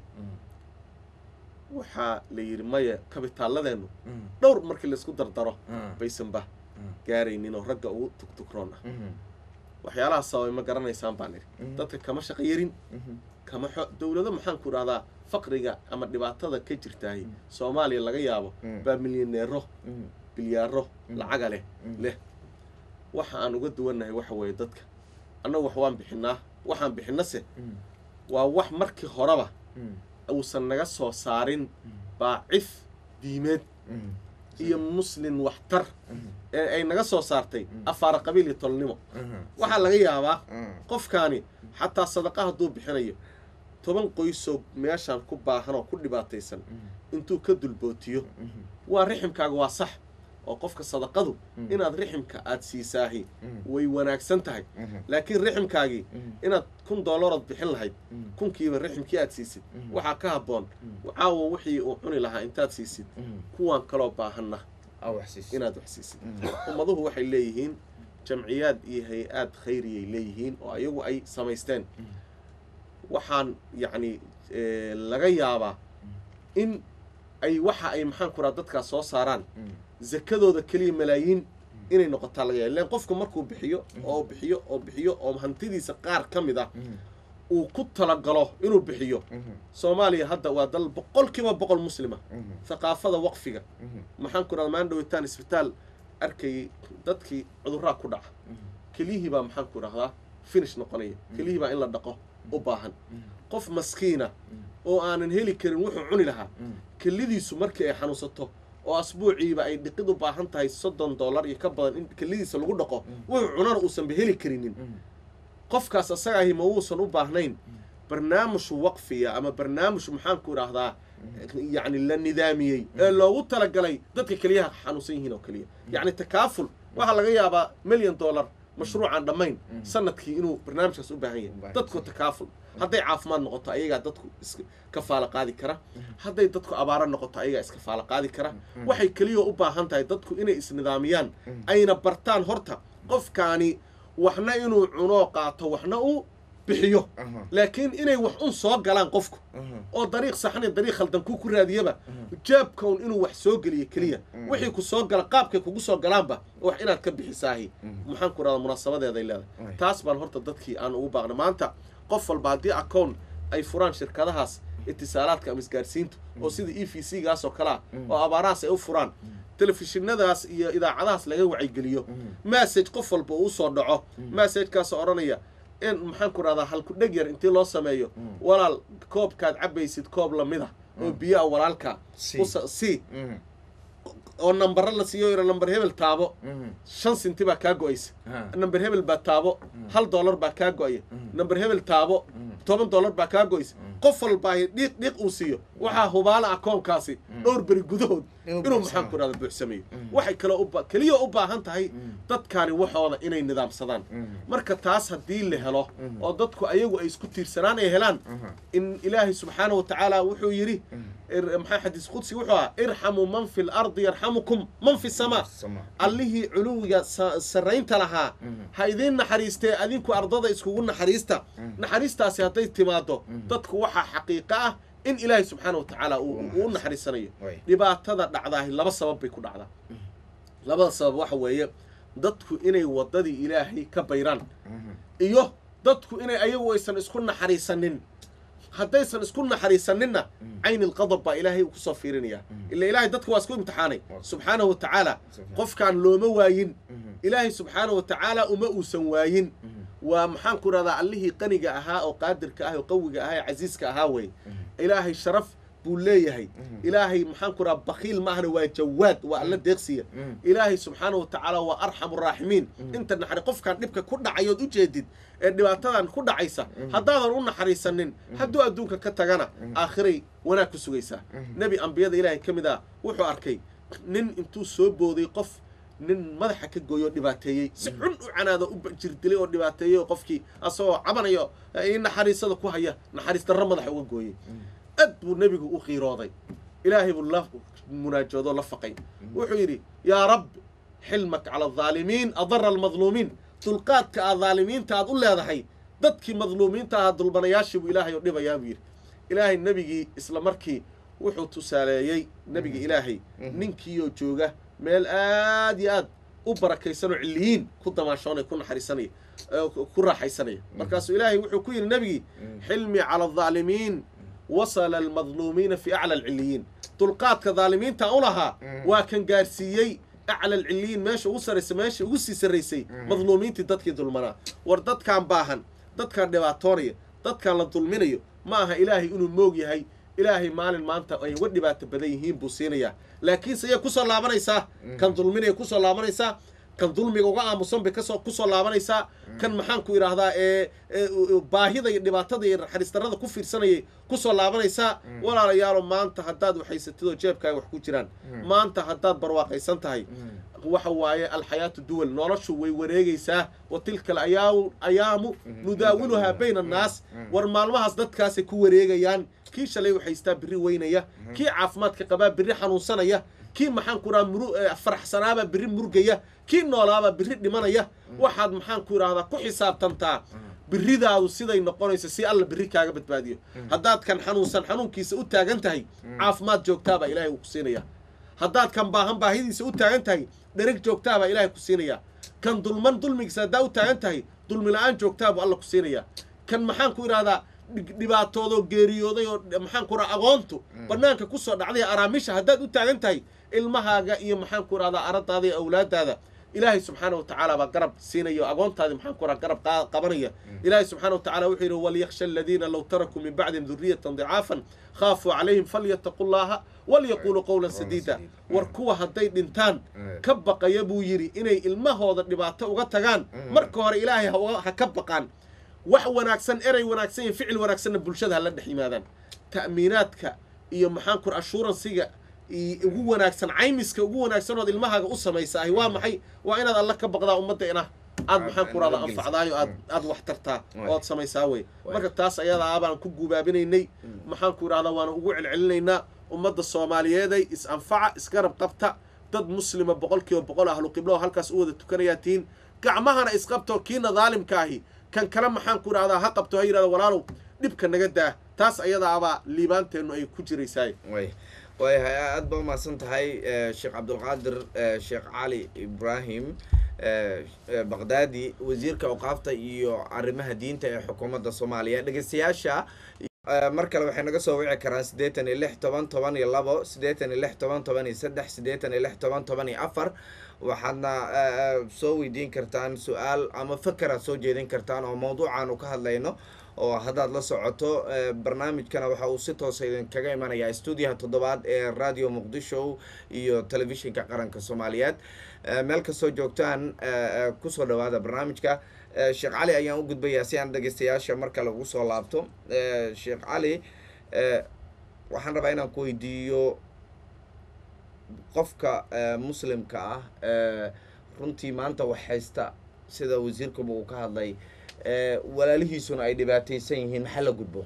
waxaa la yidhi maya kabitaalladeennu dhowr markii laysku dardaro baysanba gaaraynin oo ragga ugu tugtugroon ah waxyaalaha sababay ma garanaysaan baan idhi dadka kama shaqo yarin kama xo dowlado maxaan ku idhahdaa faqriga ama dhibaatada ka jirtaay soomaaliya laga yaabo baa milyaneero bilyaaro lacaga leh leh waxa aan uga duwannahay waxa weeye dadka annagu wax waan bixinaa waxaan bixinase waa wax markii horeba uusan naga soo saarin baacif diimeed iyo muslin waxtar ee ay naga soo saartay afaara qabiil iyo tolnimo waxaa laga yaabaa qofkaani xataa sadaqa hadduu bixinayo toban qoysoo meeshaan ku baahan oo ku dhibaataysan intuu ka dulbootiyo waa riximkaaga waa sax oo qofka sadaqadu inaad riximka aada siisaahi way wanaagsan tahay laakiin riximkaagii inaad kun dollarood bixin lahayd kunkiiba riximkii aad siisid waxaa ka habboon caawa wixii uu cuni lahaa intaad siisid kuwaan kaloo baahanna inaad wax siisid ummaduhu waxay leeyihiin jamciyaad iyo hay-aad khayriyay leeyihiin oo ayagu ay samaysteen waxaan yacni laga yaabaa in ay waxa ay maxaan ku raha dadkaas soo saaraan zakadooda keliya malaayiin inay noqotaa laga yaaba len qofku markuu bixiyo oo bixiyo oo bixiyo oo hantidiisa qaar ka mid ah uu ku talagalo inuu bixiyo soomaaliya hadda waa dal boqol kiiba boqol muslima thaqaafada waqfiga maxaan ku rahda maan dhawitaan isbitaal arkayay dadkii cudurraa ku dhaca keliyihii baa maxaan ku rahdaa finish noqonaya keliyihii baa in la dhaqo u baahan qof maskiina oo aanan heli karin wuxuu cuni lahaa kelidiisu markii ay xanuunsato oo asbuuciiba ay dhiqid u baahan tahay soddon dollar iyo ka badan in kelidiisa lagu dhaqo wuxuu cunana uusanba heli karinin qofkaas asagaahi ma uusan u baahnayn barnaamij waqfiya ama barnaamij maxaanku idhaahdaa yacni la nidaamiyey ee loogu talagalay dadka keliyaha xanuunsan yihiin oo keliya yacni takaaful waxaa laga yaabaa milyan dollar mashruucaan dhammayn sanadkii inuu barnaamijkaas u baahan yahay dadku takaaful hadday caafimaad noqoto ayagaa dadku iskafaalo qaadi kara hadday dadku abaaro noqoto ayagaa iskafaalo qaadi kara waxay keliya u baahan tahay dadku inay isnidaamiyaan ayna bartaan horta qofkaani waxna inuu cunoo qaato waxna uu bixiyo laakiin inay wax un soo galaan qofku oo dariiq saxan iyo dariiq khaldan ku ku raadiyaba jaabkaun inuu wax soo geliyo keliya wixii ku soo gala qaabkay kugu soo galaanba wax inaad ka bixisaahi maxaan ku rahda munaasabadeeday leedahay taas baan horta dadkii aan ugu baaqna maanta qof walba haddii acown ay furaan shirkadahaas itisaalaadka ama isgaarsiintu oo sida e v c gaas oo kalea oo abaarahaas ay u furaan telefishinadaas iyo idaacadahaas laga wacaygeliyo massage qof walba uu usoo dhaco massagekaasoo odhanaya in maxaan ku rahdaa halku dheg yar intii loo sameeyo walaal koobkaad cabaysid koob lamid a oo biyo a walaalka c oo nambaro la siiyo yaro namber hebel taabo shan sinti baa kaa go-aysa namber hebel baa taabo hal dollar baa kaa go-aya namber hebel taabo toban dollar baa kaa go-aysa qof walbaa dhiiq dhiiq uu siiyo waxaa hubaala akoonkaasi dhowr beri gudahood inuu maxaan ku rahda buuxsameeyo waxay kaloo keliya u baahan tahay dadkaani waxooda inay nidaamsadaan marka taas haddii la helo oo dadku ayagu ay isku tiirsanaan ay helaan in ilaahay subxaanahu wa tacaala wuxuu yidhi maxaa xadiis qudsi wuxuu ahaa irxamuu man fi lardi yarxamukum man fi samaa allihii culuwiga sarraynta lahaa ha idiin naxariistee adinku ardada iskugu naxariista naxariistaasi hadday timaado dadku waxaa xaqiiqo ah in ilaahay subxaana wa tacaala uu u naxariisanayo dhibaatada dhacdaahi laba sabab bay ku dhacdaa labada sabab waxa weeye dadku inay waddadii ilaahay ka bayraan iyo dadku inay ayagu aysan isku naxariisanin haddaysan isku naxariisaninna cayni lqadab baa ilaahay uu kusoo fiirinaya ila ilaahay dadku waa isku imtixaanay subxaanahu wa tacaala qofkaan looma waayin ilaahay subxaanahu wa tacaala uma uusan waayin waa maxaan ku rahdaa allihii qaniga ahaa oo qaadirka ah oo qawiga ahaa ee casiiska ahaa wey ilaahay sharaf buu leeyahay ilaahay maxaan ku rahaa bakiil maahna waa jawaad waa alla deeqsiya ilaahay subxaana wa tacaala waa arxamu raaximiin inta naxari qofkaan dhibka ku dhacayood u jeedid ee dhibaatadan ku dhacaysa haddaadan u naxariisanin hadduu adduunka ka tagana aakhiray wanaag ku sugaysaa nebi ambiyada ilaahay ka mid ah wuxuu arkay nin intuu soo booday qof nin madaxa ka gooyo oo dhibaateeyey si xun u canaado u jirdilay oo dhibaateeyey oo qofkii asagoo cabanayo naxariisada ku haya naxariis darro madaxa uga gooyey aad buu nebigu u qiirooday ilaahay buu la munaajoodoo la faqay wuxuu yidhi yaa rabbi xilmak cala aldaalimiin adara almadluumiin dulqaadka aad daalimiinta aad u leedahay dadkii madluumiinta ahaa dulbanayaashii buu ilaahay oo dhibayaa buu yidhi ilaahay nebigii isla markii wuxuu tusaaleeyey nebiga ilaahay ninkiioo jooga meel aad iyo aad u barakaysanoo cilliyiin ku damaashoonaya ku naxariisanaya ku raaxaysanaya markaasuu ilaahay wuxuu ku yidhi nebigii xilmi cala aldaalimiin wasala almadluumiina fi acla alcilliyiin dulqaadka daalimiinta u lahaa waa kan gaarsiiyey acla alcilliyiin meesha ugu sarraysa meesha ugu sii sarraysay madluumiintii dadkii dulmanaa war dadkaan baahan dadkaan dhibaatoonaya dadkaan la dulminayo ma aha ilaahay inuu moog yahay ilaahay maalin maanta ay uga dhibaato badan yihiin buu siinayaa laakiinse iyay kusoo laabanaysaa kan dulminaya kusoo laabanaysaa kan dulmiga uga aamusan bay kasoo kusoo laabanaysaa kan maxaanku idhaahdaa ee baahida iyo dhibaatada iyo naxariistarrada ku fiirsanayay kusoo laabanaysaa walaalayaalo maanta haddaad waxhaysatid oo jeebkaaga wax ku jiraan maanta haddaad barwaaqaysan tahay waxa waaye alxayaatu duwal noloshu way wareegaysaa wa tilka alayaamu ayaamu nudaawiluhaa bayna annaas war maalmahaas dadkaasay ku wareegayaan kii shalay waxhaystaa birri weynaya kii caafimaadka qabaa birri xanuunsanaya kii maxaanku idhaha muru faraxsanaabaa birri murgaya kii noolaabaa birri dhimanaya waxaad maxaanku idhahdaa ku xisaabtantaa biridaadu siday noqonayso si alla birri kaaga badbaadiyo haddaad kan xanuunsan xanuunkiisa u taagan tahay caafimaad joogtaabaa ilaahay uu ku siinaya haddaad kan baahan baahidiisa u taagan tahay dhereg joogtaabaa ilaahay ku siinaya kan dulman dulmigiisa haddaa u taagan tahay dulmi la-aan joogtaabuu alla ku siinaya kan maxaanku idhahdaa dhibaatoodoo geeriyooday oo maxaanku idhaha agoontu bannaanka kusoo dhacday araamisha haddaad u taagan tahay ilmahaaga iyo maxaanku idhahdaa aradaada iyo awlaadaada ilaahay subxaana wa tacaala baa garab siinaya o agoontaadi maxaanku idhaha garab qabanaya ilaahay subxana wa tacala wuxuu yidhi walyakhsha aladiina low tarakuu min bacdihim duriyatan dicaafan khaafuu calayhim falyataqu llaha walyaquuluu qowlan sadiida war kuwa hadday dhintaan ka baqaya buu yidhi inay ilmahooda dhibaato uga tagaan marka hore ilaahay ha ka baqaan wax wanaagsan erey wanaagsan iyo ficil wanaagsanna bulshada hala dhex yimaadaan ta'miinaadka iyo maxaanku ashuuransiga ugu wanaagsan caymiska ugu wanaagsan ood ilmahaaga u samaysa ahi waa maxay waa inaad alla ka baqdaa ummadda ina aad maxaanku rahda anfacdaayo aad aad wax tartaa ood samaysaa wey marka taas ayadaa baan ku gubaabinaynay maxaanku idhahdaa waana ugu celcelinaynaa ummadda soomaaliyeeday is anfaca isgarab qabta dad muslima boqol kiiba boqol ahlu qiblo oo halkaas u wada tukanayaa tihiin gacmahana isqabto kiina daalimka ahi kan kale maxaanku idhahdaa ha qabto ha yidhahda walaalow dhibka naga daa taas ayadaabaa liibaanteennu ay ku jiraysaay waayahay aada ba umahadsan tahay sheekh cabdulqaadir sheekh cali ibraahim baqdaadi wasiirka awqaafta iyo arrimaha diinta ee xukuumadda soomaaliya dhegeystayaasha mar kale waxay naga soo wici karaan siddeetan iyo lix toban toban iyo labo siddeetan iyo lix toban toban iyo saddex siddeetan iyo lix toban toban iyo afar waxaadna soo weydiin kartaan su-aal ama fakeraad soo jeedin kartaan oo mawduucaanu ka hadlayno oo haddaad la socoto barnaamijkana waxa uu si toosa idinkaga imanayaa stuudiyaha toddobaad ee radio muqdisho iyo telefishinka qaranka soomaaliyeed meel kastoo joogtaan kusoo dhawaada barnaamijka sheekh cali ayaan u gudbayaa si aan dhegeystayaasha mar kale ugu soo laabto sheekh cali waxaan rabaa inaan ku weydiiyo qofka muslimka ah runtii maanta wax haysta sida wasiirkuba uu ka hadlay walaalihiisuna ay dhibaataysan yihiin maxaa la gudbo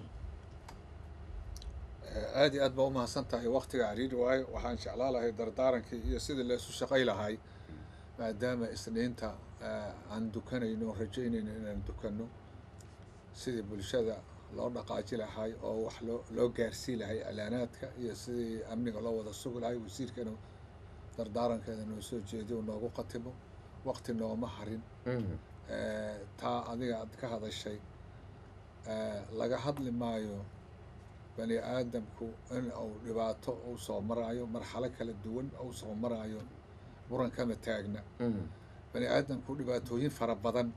aad iyo aad baa umahadsan tahay waktiga cariiri waayo waxaan jeclaa lahay dardaarankii iyo sidii laysu shaqay lahay maadaama isniinta aan dukanayno rajaynayno inaan dukanno sidii bulshada loo dhaqaaji lahay oo wax loo loo gaarsii lahay alaanaadka iyo sidii amniga loo wada sugi lahay wasiirkana dardaarankeeda noo soo jeediyo noogu qatimo wakti nooma harin taa adiga aad ka hadashay laga hadli maayo bani aadamku in uu dhibaato uu soo maraayo marxalo kala duwan uu soo maraayo muran kama taagna bani aadamku dhibaatooyin fara badan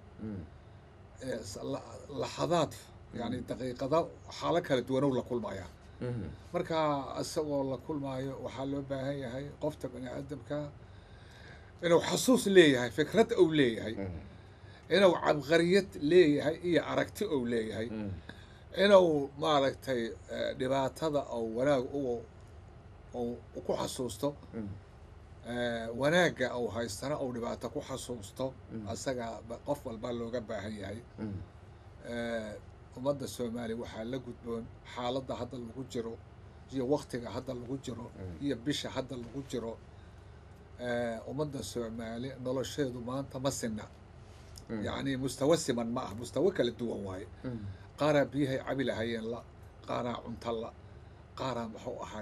laxadaad yani daqiiqada xaalo kala duwanow la kulmaya marka isagoo la kulmaayo waxaa loo baahan yahay qofta bani aadamka inuu xasuus leeyahay fikrad ou leeyahay inuu cabqariyad leeyahay iyo aragti ou leeyahay inuu maaragtay dhibaatada ou wanaag u ku xasuusto wanaagga ou haystana ou dhibaato ku xasuusto asaga qof walba looga baahan yahay ummadda soomaaliya waxaa la gudboon xaaladda hadda lagu jiro iyo waktiga hadda lagu jiro iyo bisha hadda lagu jiro ummadda soomaali nolosheedu maanta ma sinna yacni mustawa siman ma ah mustawa kala duwan waaye qaaraa biyahay cabi lahayeen la qaaraa cunto la qaaraa muxuu ahay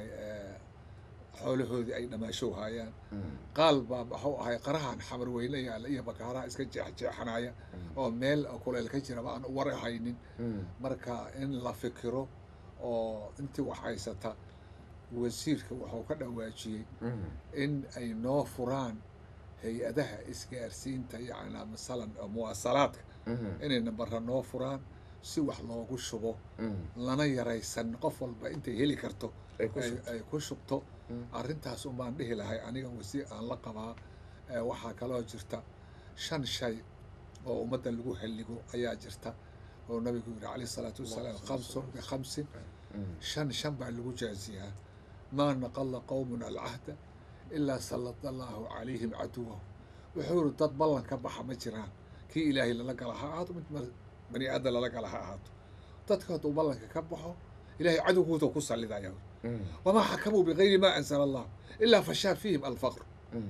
xoolahoodii ay dhamaashow haayaan qaal baa muxuu ahay qarahan xamar weyne yaalla iyo bakaaraha iska jeexjeexanaya oo meel kuleel ka jiraba aan war haynin marka in la fikiro oo intii wax haysata wasiirka wuxuu ka dhawaajiyey in ay noo furaan hay-adaha isgaarsiinta yacnaa masalan muwaasalaadka inay nambara noo furaan si wax loogu shubo lana yaraysan qof walba intay heli karto ay ku shubto arrintaas unbaan dhihi lahay aniga wasiir aan la qabaa waxaa kaloo jirta shan shay oo ummadda lagu halligo ayaa jirta oo nabigu yidhi calayh isalaatu wasalaam khamsun bikhamsin shan shan baa lagu jaaziyaa maa naqala qowmun alcahda ilaa sallada allaahu calayhim caduwahu wuxuu yidhi dad ballan ka baxa ma jiraan kii ilaahay lala gala ha ahaato mid bani aadan lala gala ha ahaato dadka hadduu ballanka ka baxo ilahay cadowgooda ku sallidaya wamaa xakamuu bigayri maa anzala allah ilaa fashaa fiihim alfaqr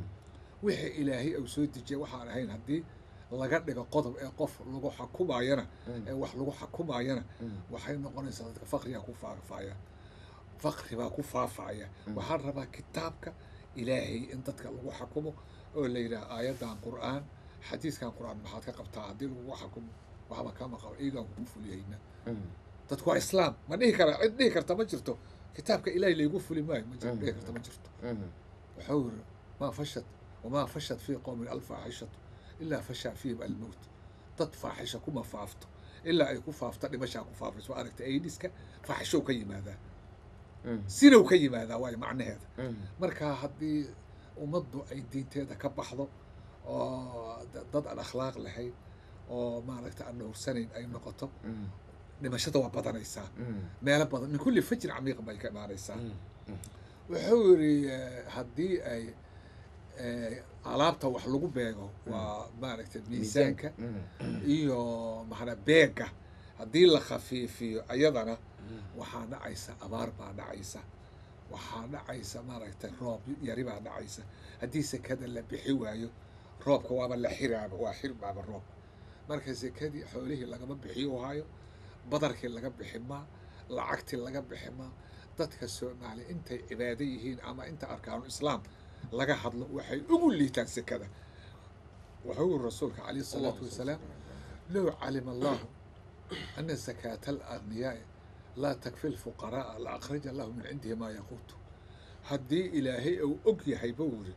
wixii ilaahay uu soo dejiyay waxaan ahayn haddii laga dhigo qodob ee qof lagu xakumaayana ee wax lagu xakumaayana waxay noqonaysaa dadka faqrigaa ku faafaya faqri baa ku faafaya waxaan rabaa kitaabka ilaahay in dadka lagu xakumo oo la yidhaha aayaddan qur'aan xadiiskan qur'aan maxaad ka qabtaa haddii lagu xakumo waxba kama qabo iyagaan kugu fuliyeyna dadku waa islaam ma dhihi kara cid dhihi karta ma jirto kitaabka ilaahay laygu fuli maayo ma jiro dhihi karta ma jirto wuxuu yiri maa fashad wamaa fashad fii qowmin alfaaxishatu ilaa fashaa fiihim almowt dad faaxisha kuma faafto ilaa ay ku faafto dhimashaa ku faafayso waa aragta aidiska faaxishow ka yimaadaa sinow ka yimaadaa waayo macnaheeda marka haddii ummaddu ay diinteeda ka baxdo oo dad aan akhlaaq lahayn oo maaragta aan dhowrsanayn ay noqoto dhimashada waa badanaysaa meelo badan min kulli fajin camiiq bay ka imaanaysaa wuxuu yidhi haddii ay alaabta wax lagu beego waa maaragtay miisaanka iyo maxana beega haddii la khafiifiyo ayadana waxaa dhacaysa abaar baa dhacaysa waxaa dhacaysa maaragtay roob yari baa dhacaysa haddii sekada la bixi waayo roobka waaba la xiraaba waa xirbaaba roobka marka sekadii xoolihii lagama bixiyo hayo badarkii laga bixi maa lacagtii laga bixi maa dadka soomaali intay cibaado yihiin ama inta arkaanu islaam laga hadlo waxay ugu liitaan sekada wuxuu yiri rasuulka calayhi salaatu wasalaam low calima allahu ana sakaata alagniyaai laa takfi lfuqara'a la akhraja allahu min cindihi maa yaquutu haddii ilaahay uu og yahay buu yiri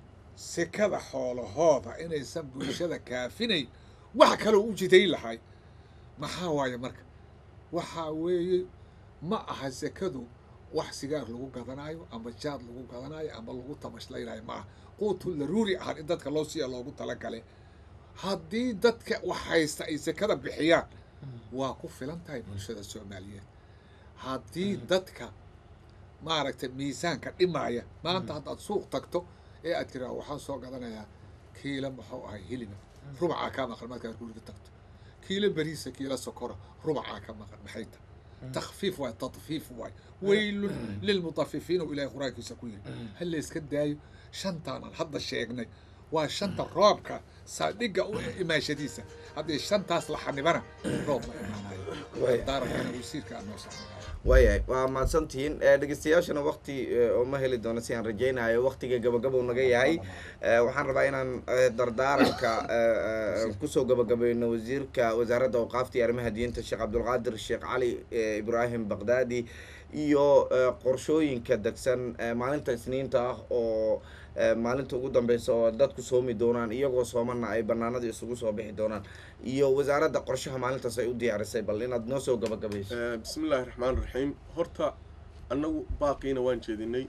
sekada xoolahooda inaysan bulshada kaafinayn wax kaloo u jiday lahay maxaa waaye marka waxaa weeye ma aha sekadu wax sigaar lagu gadanaayo ama jaad lagu gadanaayo ama lagu tamashlaynaayo ma aha quutu daruuri ahaan in dadka loo siiya loogu talagale haddii dadka wax haysta ay sekada bixiyaan waa ku filan tahay bulshada soomaaliyeed haddii dadka maaragtay miisaanka dhimaaya maanta haddaad suuq tagto ee aad tiraa waxaan soo gadanayaa kiila muxuu ahay hiliba rubacaa kaa maqan markaad guriga tagto kiilo beriisa kiilo sokora rubacaa ka maqan maxay tahay takfiif waay tadfiif waay weylun lilmutafifiin oo ilahay qur-aankiisa ku yiri hal la iska daayo shantaanan hadda sheegnay waa shanta roobka saadhiga u imaashadiisa haddii shantaas la xanibana roob ma imaanayo daarakana wasiirka aan noo socnay waayahay waa mahadsantihiin dhegeystayaashana wakti uma heli doono si aan rajaynayo waktiga gabagabou naga yahay waxaan rabaa inaan dardaaranka kusoo gabagabayno wasiirka wasaaradda awqaafta iyo arrimaha diinta sheekh cabdulqaadir sheekh cali ibraahim baqdaadi iyo qorshooyinka degsan maalinta isniinta ah oo maalinta ugu dambeysa oo dadku soomi doonaan iyagoo soomana ay banaanada isugu soo bixi doonaan iyo wasaaradda qorshaha maalintaas ay u diyaarisay bal inaad noo soo gabagabayso bismi illaahi raxmaan raxiim horta annagu baaqiina waan jeedinay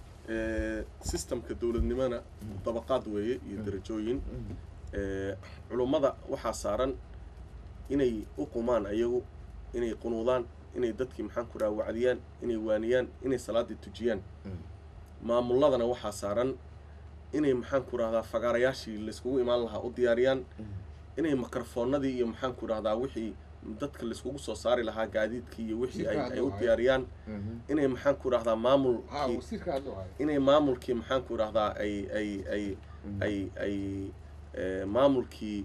sistamka dowladnimona dabaqaad weeye iyo darajooyin culummada waxaa saaran inay u qumaan ayagu inay qunuudaan inay dadkii maxaan ku dhaha wacdiyaan inay waaniyaan inay salaaddii tujiyaan maamulladana waxaa saaran inay maxaan ku rahdaa fagaarayaashii layskugu imaan lahaa u diyaariyaan inay mikrofoonadii iyo maxaan ku rahdaa wixii dadka laiskugu soo saari lahaa gaadiidkii iyo wixii ay Wasiirka ay u hadda diyaariyaan Mhm. inay maxaan ku idhahdaa ha maamulkii wasiirka hadda hayo inay maamulkii maxaan ku idhahdaa ay ay ay ay ay eh, maamulkii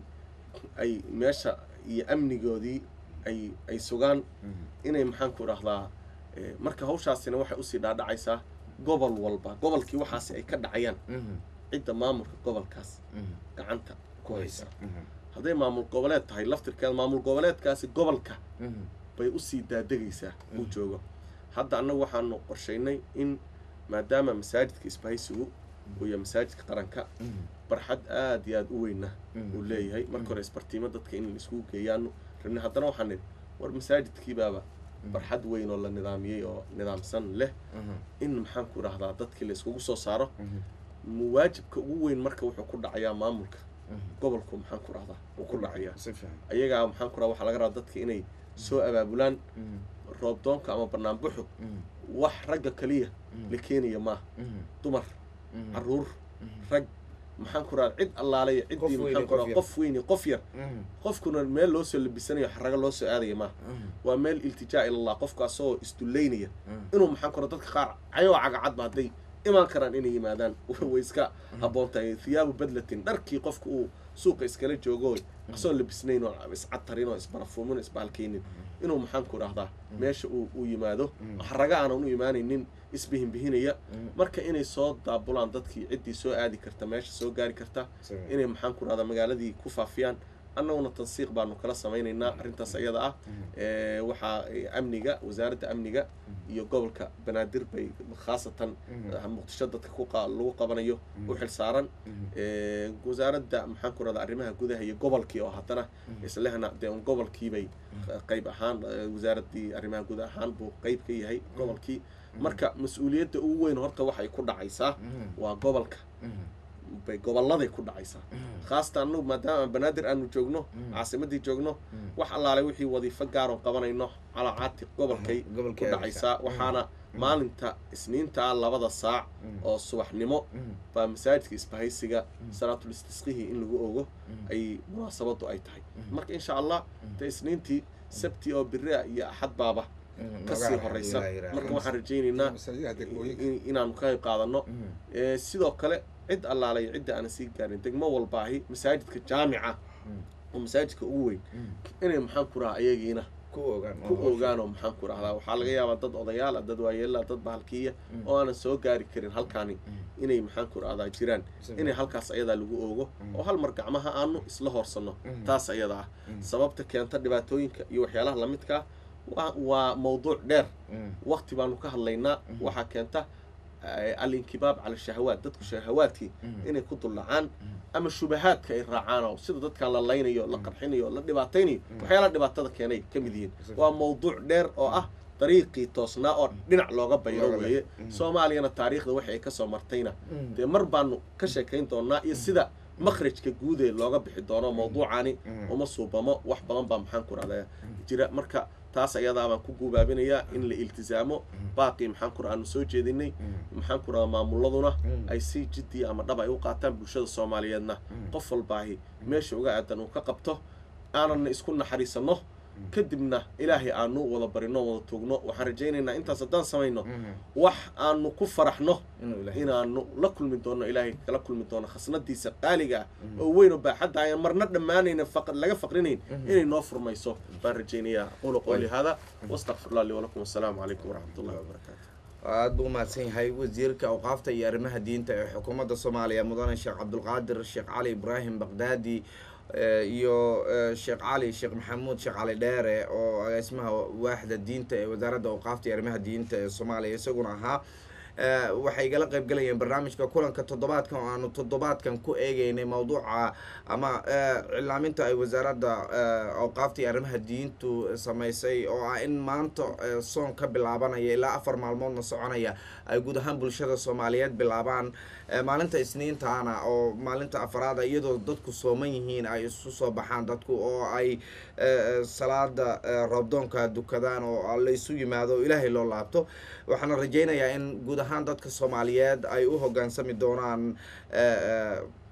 ay meesha iyo amnigoodii ay ay sugaan Mhm. inay maxaan ku idhahdaa eh, marka hawshaasina waxay usii dhaadhacaysaa gobol walba gobolkii waxaasi ay ka dhacayaan Mhm. cidda maamulka gobolkaas Mhm. gacanta ku haysa Mhm. hadday maamul goboleed tahay laftirkeeda maamul goboleedkaasi gobolka Mhm. bay usii daadegaysaa uu Mhm. joogo hadda annagu waxaanu qorshaynay in maadaama masaajidka isbahaysigu uu yahay masaajidka qaranka Mhm. barxad aad iyo aad u weyna Mhm. uu leeyahay marka hore isbartiimo dadka in laiskugu geeyaanu rabnay haddana waxaan nidhi war masaajidkiibaaba barxad weyn oo la nidaamiyey oo nidaamsan leh Mhm. in maxaan ku idhahdaa dadkii la iskugu soo saaro Mhm. waajibka ugu weyn marka wuxuu ku dhacayaa maamulka Mhm. gobolku maxaan ku dhahdaa uu ku dhacayaa si fiican ayagaa maxaan ku dhaha waxaa laga rabaa dadka inay soo abaabulaan Mhm. roobdoonka ama banaanbuxu Mhm. wax ragga kaliya Mhm. la keenaya maaha Mhm. dumar Mhm. caruur Mhm. rag maxaan ku rahaa cid allaalaya Qof ciddii weyn iyo maxaan ku qof rahaa yar. qof weyn iyo qof yar Mhm. qofkuna meel loo soo labisanayo xarago loo soo aadaya maaha Mhm. waa meel iltijaa ilallah qofka asagoo isdullaynaya Mhm. inuu maxaan ku rahaa dadka qaar cayoo cagacadba hadday imaan karaan inay yimaadaan way iska habboon tahay thiyaabu badlatin dharkii qofka uu suuqa iskala joogo asagoo labisnayn oo iscatarin oo isbarafuumin oo isbahalkaynin inuu maxaan ku rahdaa meesha uu uu yimaado xaraga aanan u imaanaynin isbihinbihinaya Mhm. marka inay soo daabulaan dadkii ciddii soo aadi karta meesha soo gaari karta Si fiican. inay maxaan ku rahdaa magaaladii ku faafiyaan annaguna tansiiq baanu kala samaynaynaa arrintaas ayada ah ee, waxaa eh, amniga wasaaradda amniga iyo gobolka banaadir bay khaasatan Mhm. eh, muqdisho dadka ku qa- lagu qabanayo u xil saaran Mhm. ee, wasaaradda maxaan ku rahdaa arrimaha gudaha iyo gobolkii oo haddana islehna dee un gobolkiibay qayb ahaan eh, wasaaraddii arrimaha guud ahaan buu qayb ka yahay gobolkii marka mas-uuliyadda ugu weyn horta waxay ku dhacaysaa Mhm. waa gobolka Mhm. bay gobolladay ku dhacaysaa Mhm. khaasatan anagu maadaama banaadir aanu joogno Mhm. caasimadii joogno Mhm. wax allaale wixii wadiifo gaaroon qabanayno calacaati gobolkay ku Gobolkay dhacaysaa aadaysaa. waxaana maalinta isniintaa labada saac Mhm. oo subaxnimo Mhm. baa masaajidka isbahaysiga salaatul istisqihii in lagu ogo Mhm. ay munaasabadu ay tahay Mhm. marka insha allah de isniintii sabti oo biri ah iyo axad baaba Mhm. kasii Magaca horeysa Ilaahay yiraahdo. marka waxaan rajaynaynaa masaajidaha degmooyinka in- inaanu ka qayb qaadano Mhm. Ee, sidoo kale cid allaalay cidda aanan sii gaarin degmo walbaahi masaajidka jaamica Mhm. oo masaajidka ugu weyn Mhm. inay maxaan ku rahaa ayagiina ku ogaan ku ogaanoo maxaan ku rahdaa waxaa laga yaabaa dad odayaal ah dad waayeela dad bahalkiiya oo aanan soo gaari karin halkaani inay maxaan ku rahdaa jiraan inay halkaas ayadaa lagu oogo oo hal mar gacmaha aanu isla hoorsanno Mhm. taas ayada ah Mhm. sababta keenta dhibaatooyinka iyo waxyaalaha lamidkaa waa waa mawduuc dheer Mhm. waqti baanu ka hadlaynaa Mhm. waxaa keenta eh, alinkibaab cala shahawaat dadku shahawaadkii Mhm. inay ku duldhacaan ama shubahaadka ay raacaan oo sida dadkan la laynayo la qarxinayo la dhibaataynayo waxyaalaha dhibaatada keenay ka mid yihiin Exactly. waa mawduuc dheer oo ah dariiqii toosnaa oo dhinac looga bayro Looga weeye bayro. Mhm. soomaaliyana taariikhda waxay ka soo martayna Mhm. dee mar baanu ka sheekayn doonaa iyo sida makhrajka guud ee looga bixi doono mawduucani Mhm. uma suubamo wax badan baa maxaan ku rahdaa jira marka taas ayadaa baan ku guubaabinayaa in la iltisaamo baaqii maxaan ku aanu soo jeedinay maxaan ku rahdaa maamuladuna Mhm. ay si jiddi ama dhab ay u qaataan bulshada soomaaliyeedna qof walbaahi meesha uga aadan uu ka qabto aanana isku naxariisanno kadibna ilaahay aanu wada barino wada tuugno waxaan rajaynaynaa intaas haddaan samayno Mhm. wax aanu ku faraxno inuu ilaahay inaanu la kulmi doono ilaahay kala kulmi doono khasnadiisa qaaliga ah oo weyn oo baaxadda ayaan marna dhammaanayna faq- laga faqrinayn inay noo furmayso baan rajaynayaa aquulu qowli hada wastaqfirullah li walakum wassalaamu calaykum waraxmat ullahi wabarakaatu aada buu umahadsan yahay wasiirka awqaafta iyo arrimaha diinta ee xukuumadda soomaaliya mudane sheekh cabdulqaadir sheekh cali ibraahim baqdaadi eh, iyo eh, sheekh cali sheekh maxamuud sheekh cali dheere oo agaasimaha waaxda diinta ee wasaaradda awqaafta iyo arrimaha diinta ee soomaaliya isaguna ahaa Eh, waxay igala qayb galayeen barnaamijka kulanka toddobaadkan oo aanu toddobaadkan ku eegeynay mawduuca ama eh, cilaaminta ay wasaaradda eh, awqaafta iyo arrimaha diintu samaysay oo ah in maanta eh, soon ka bilaabanaya ilaa afar maalmoodna soconaya ay guud ahaan bulshada soomaaliyeed bilaabaan Eh, maalinta isniintaana oo maalinta afaraada iyadoo dadku sooman yihiin ay isu soo baxaan dadku oo ay eh, salaada eh, roobdoonka dukadaan oo la isu yimaado oo ilaahay loo laabto waxaana rajaynayaa in guud ahaan dadka soomaaliyeed ay u hogaansami doonaan eh, eh,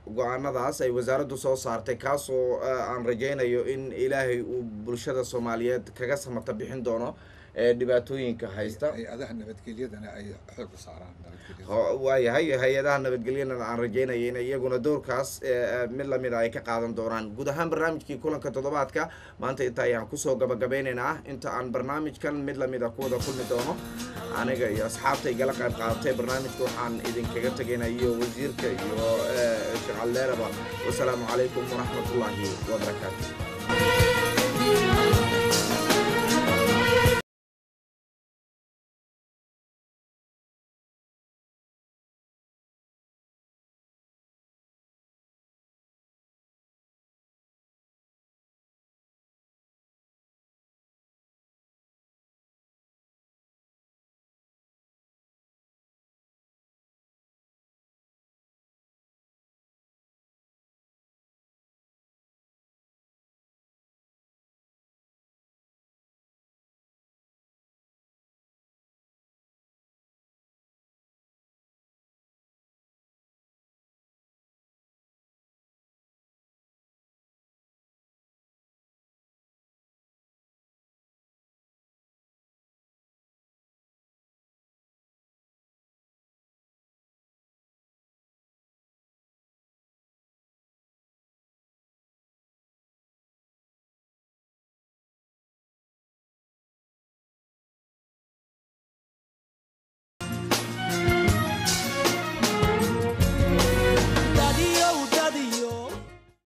go-aanadaas ay wasaaraddu soo saartay kaasoo aan rajaynayo in ilaahay uu bulshada soomaaliyeed kaga samata bixin doono ee dhibaatooyinka haysta hay-adaha nabadgelyadana ay xoog saaraan nabadgelyada waayahay hay-adaha nabadgelyana aan rajaynaya in iyaguna doorkaas mid lamid a ay ka qaadan doonaan guud ahaan barnaamijkii kulanka toddobaadka maanta inta ayaan kusoo gabagabeynaynaa inta aan barnaamijkan mid lamid a kuwada kulmi doono aniga iyo asxaabta igala qayb qaadatay barnaamijka waxaan idinkaga tegaynaa iyo wasiirka iyo shaqaldeeraba wasalaamu calaykum waraxmatullaahi wabarakaatu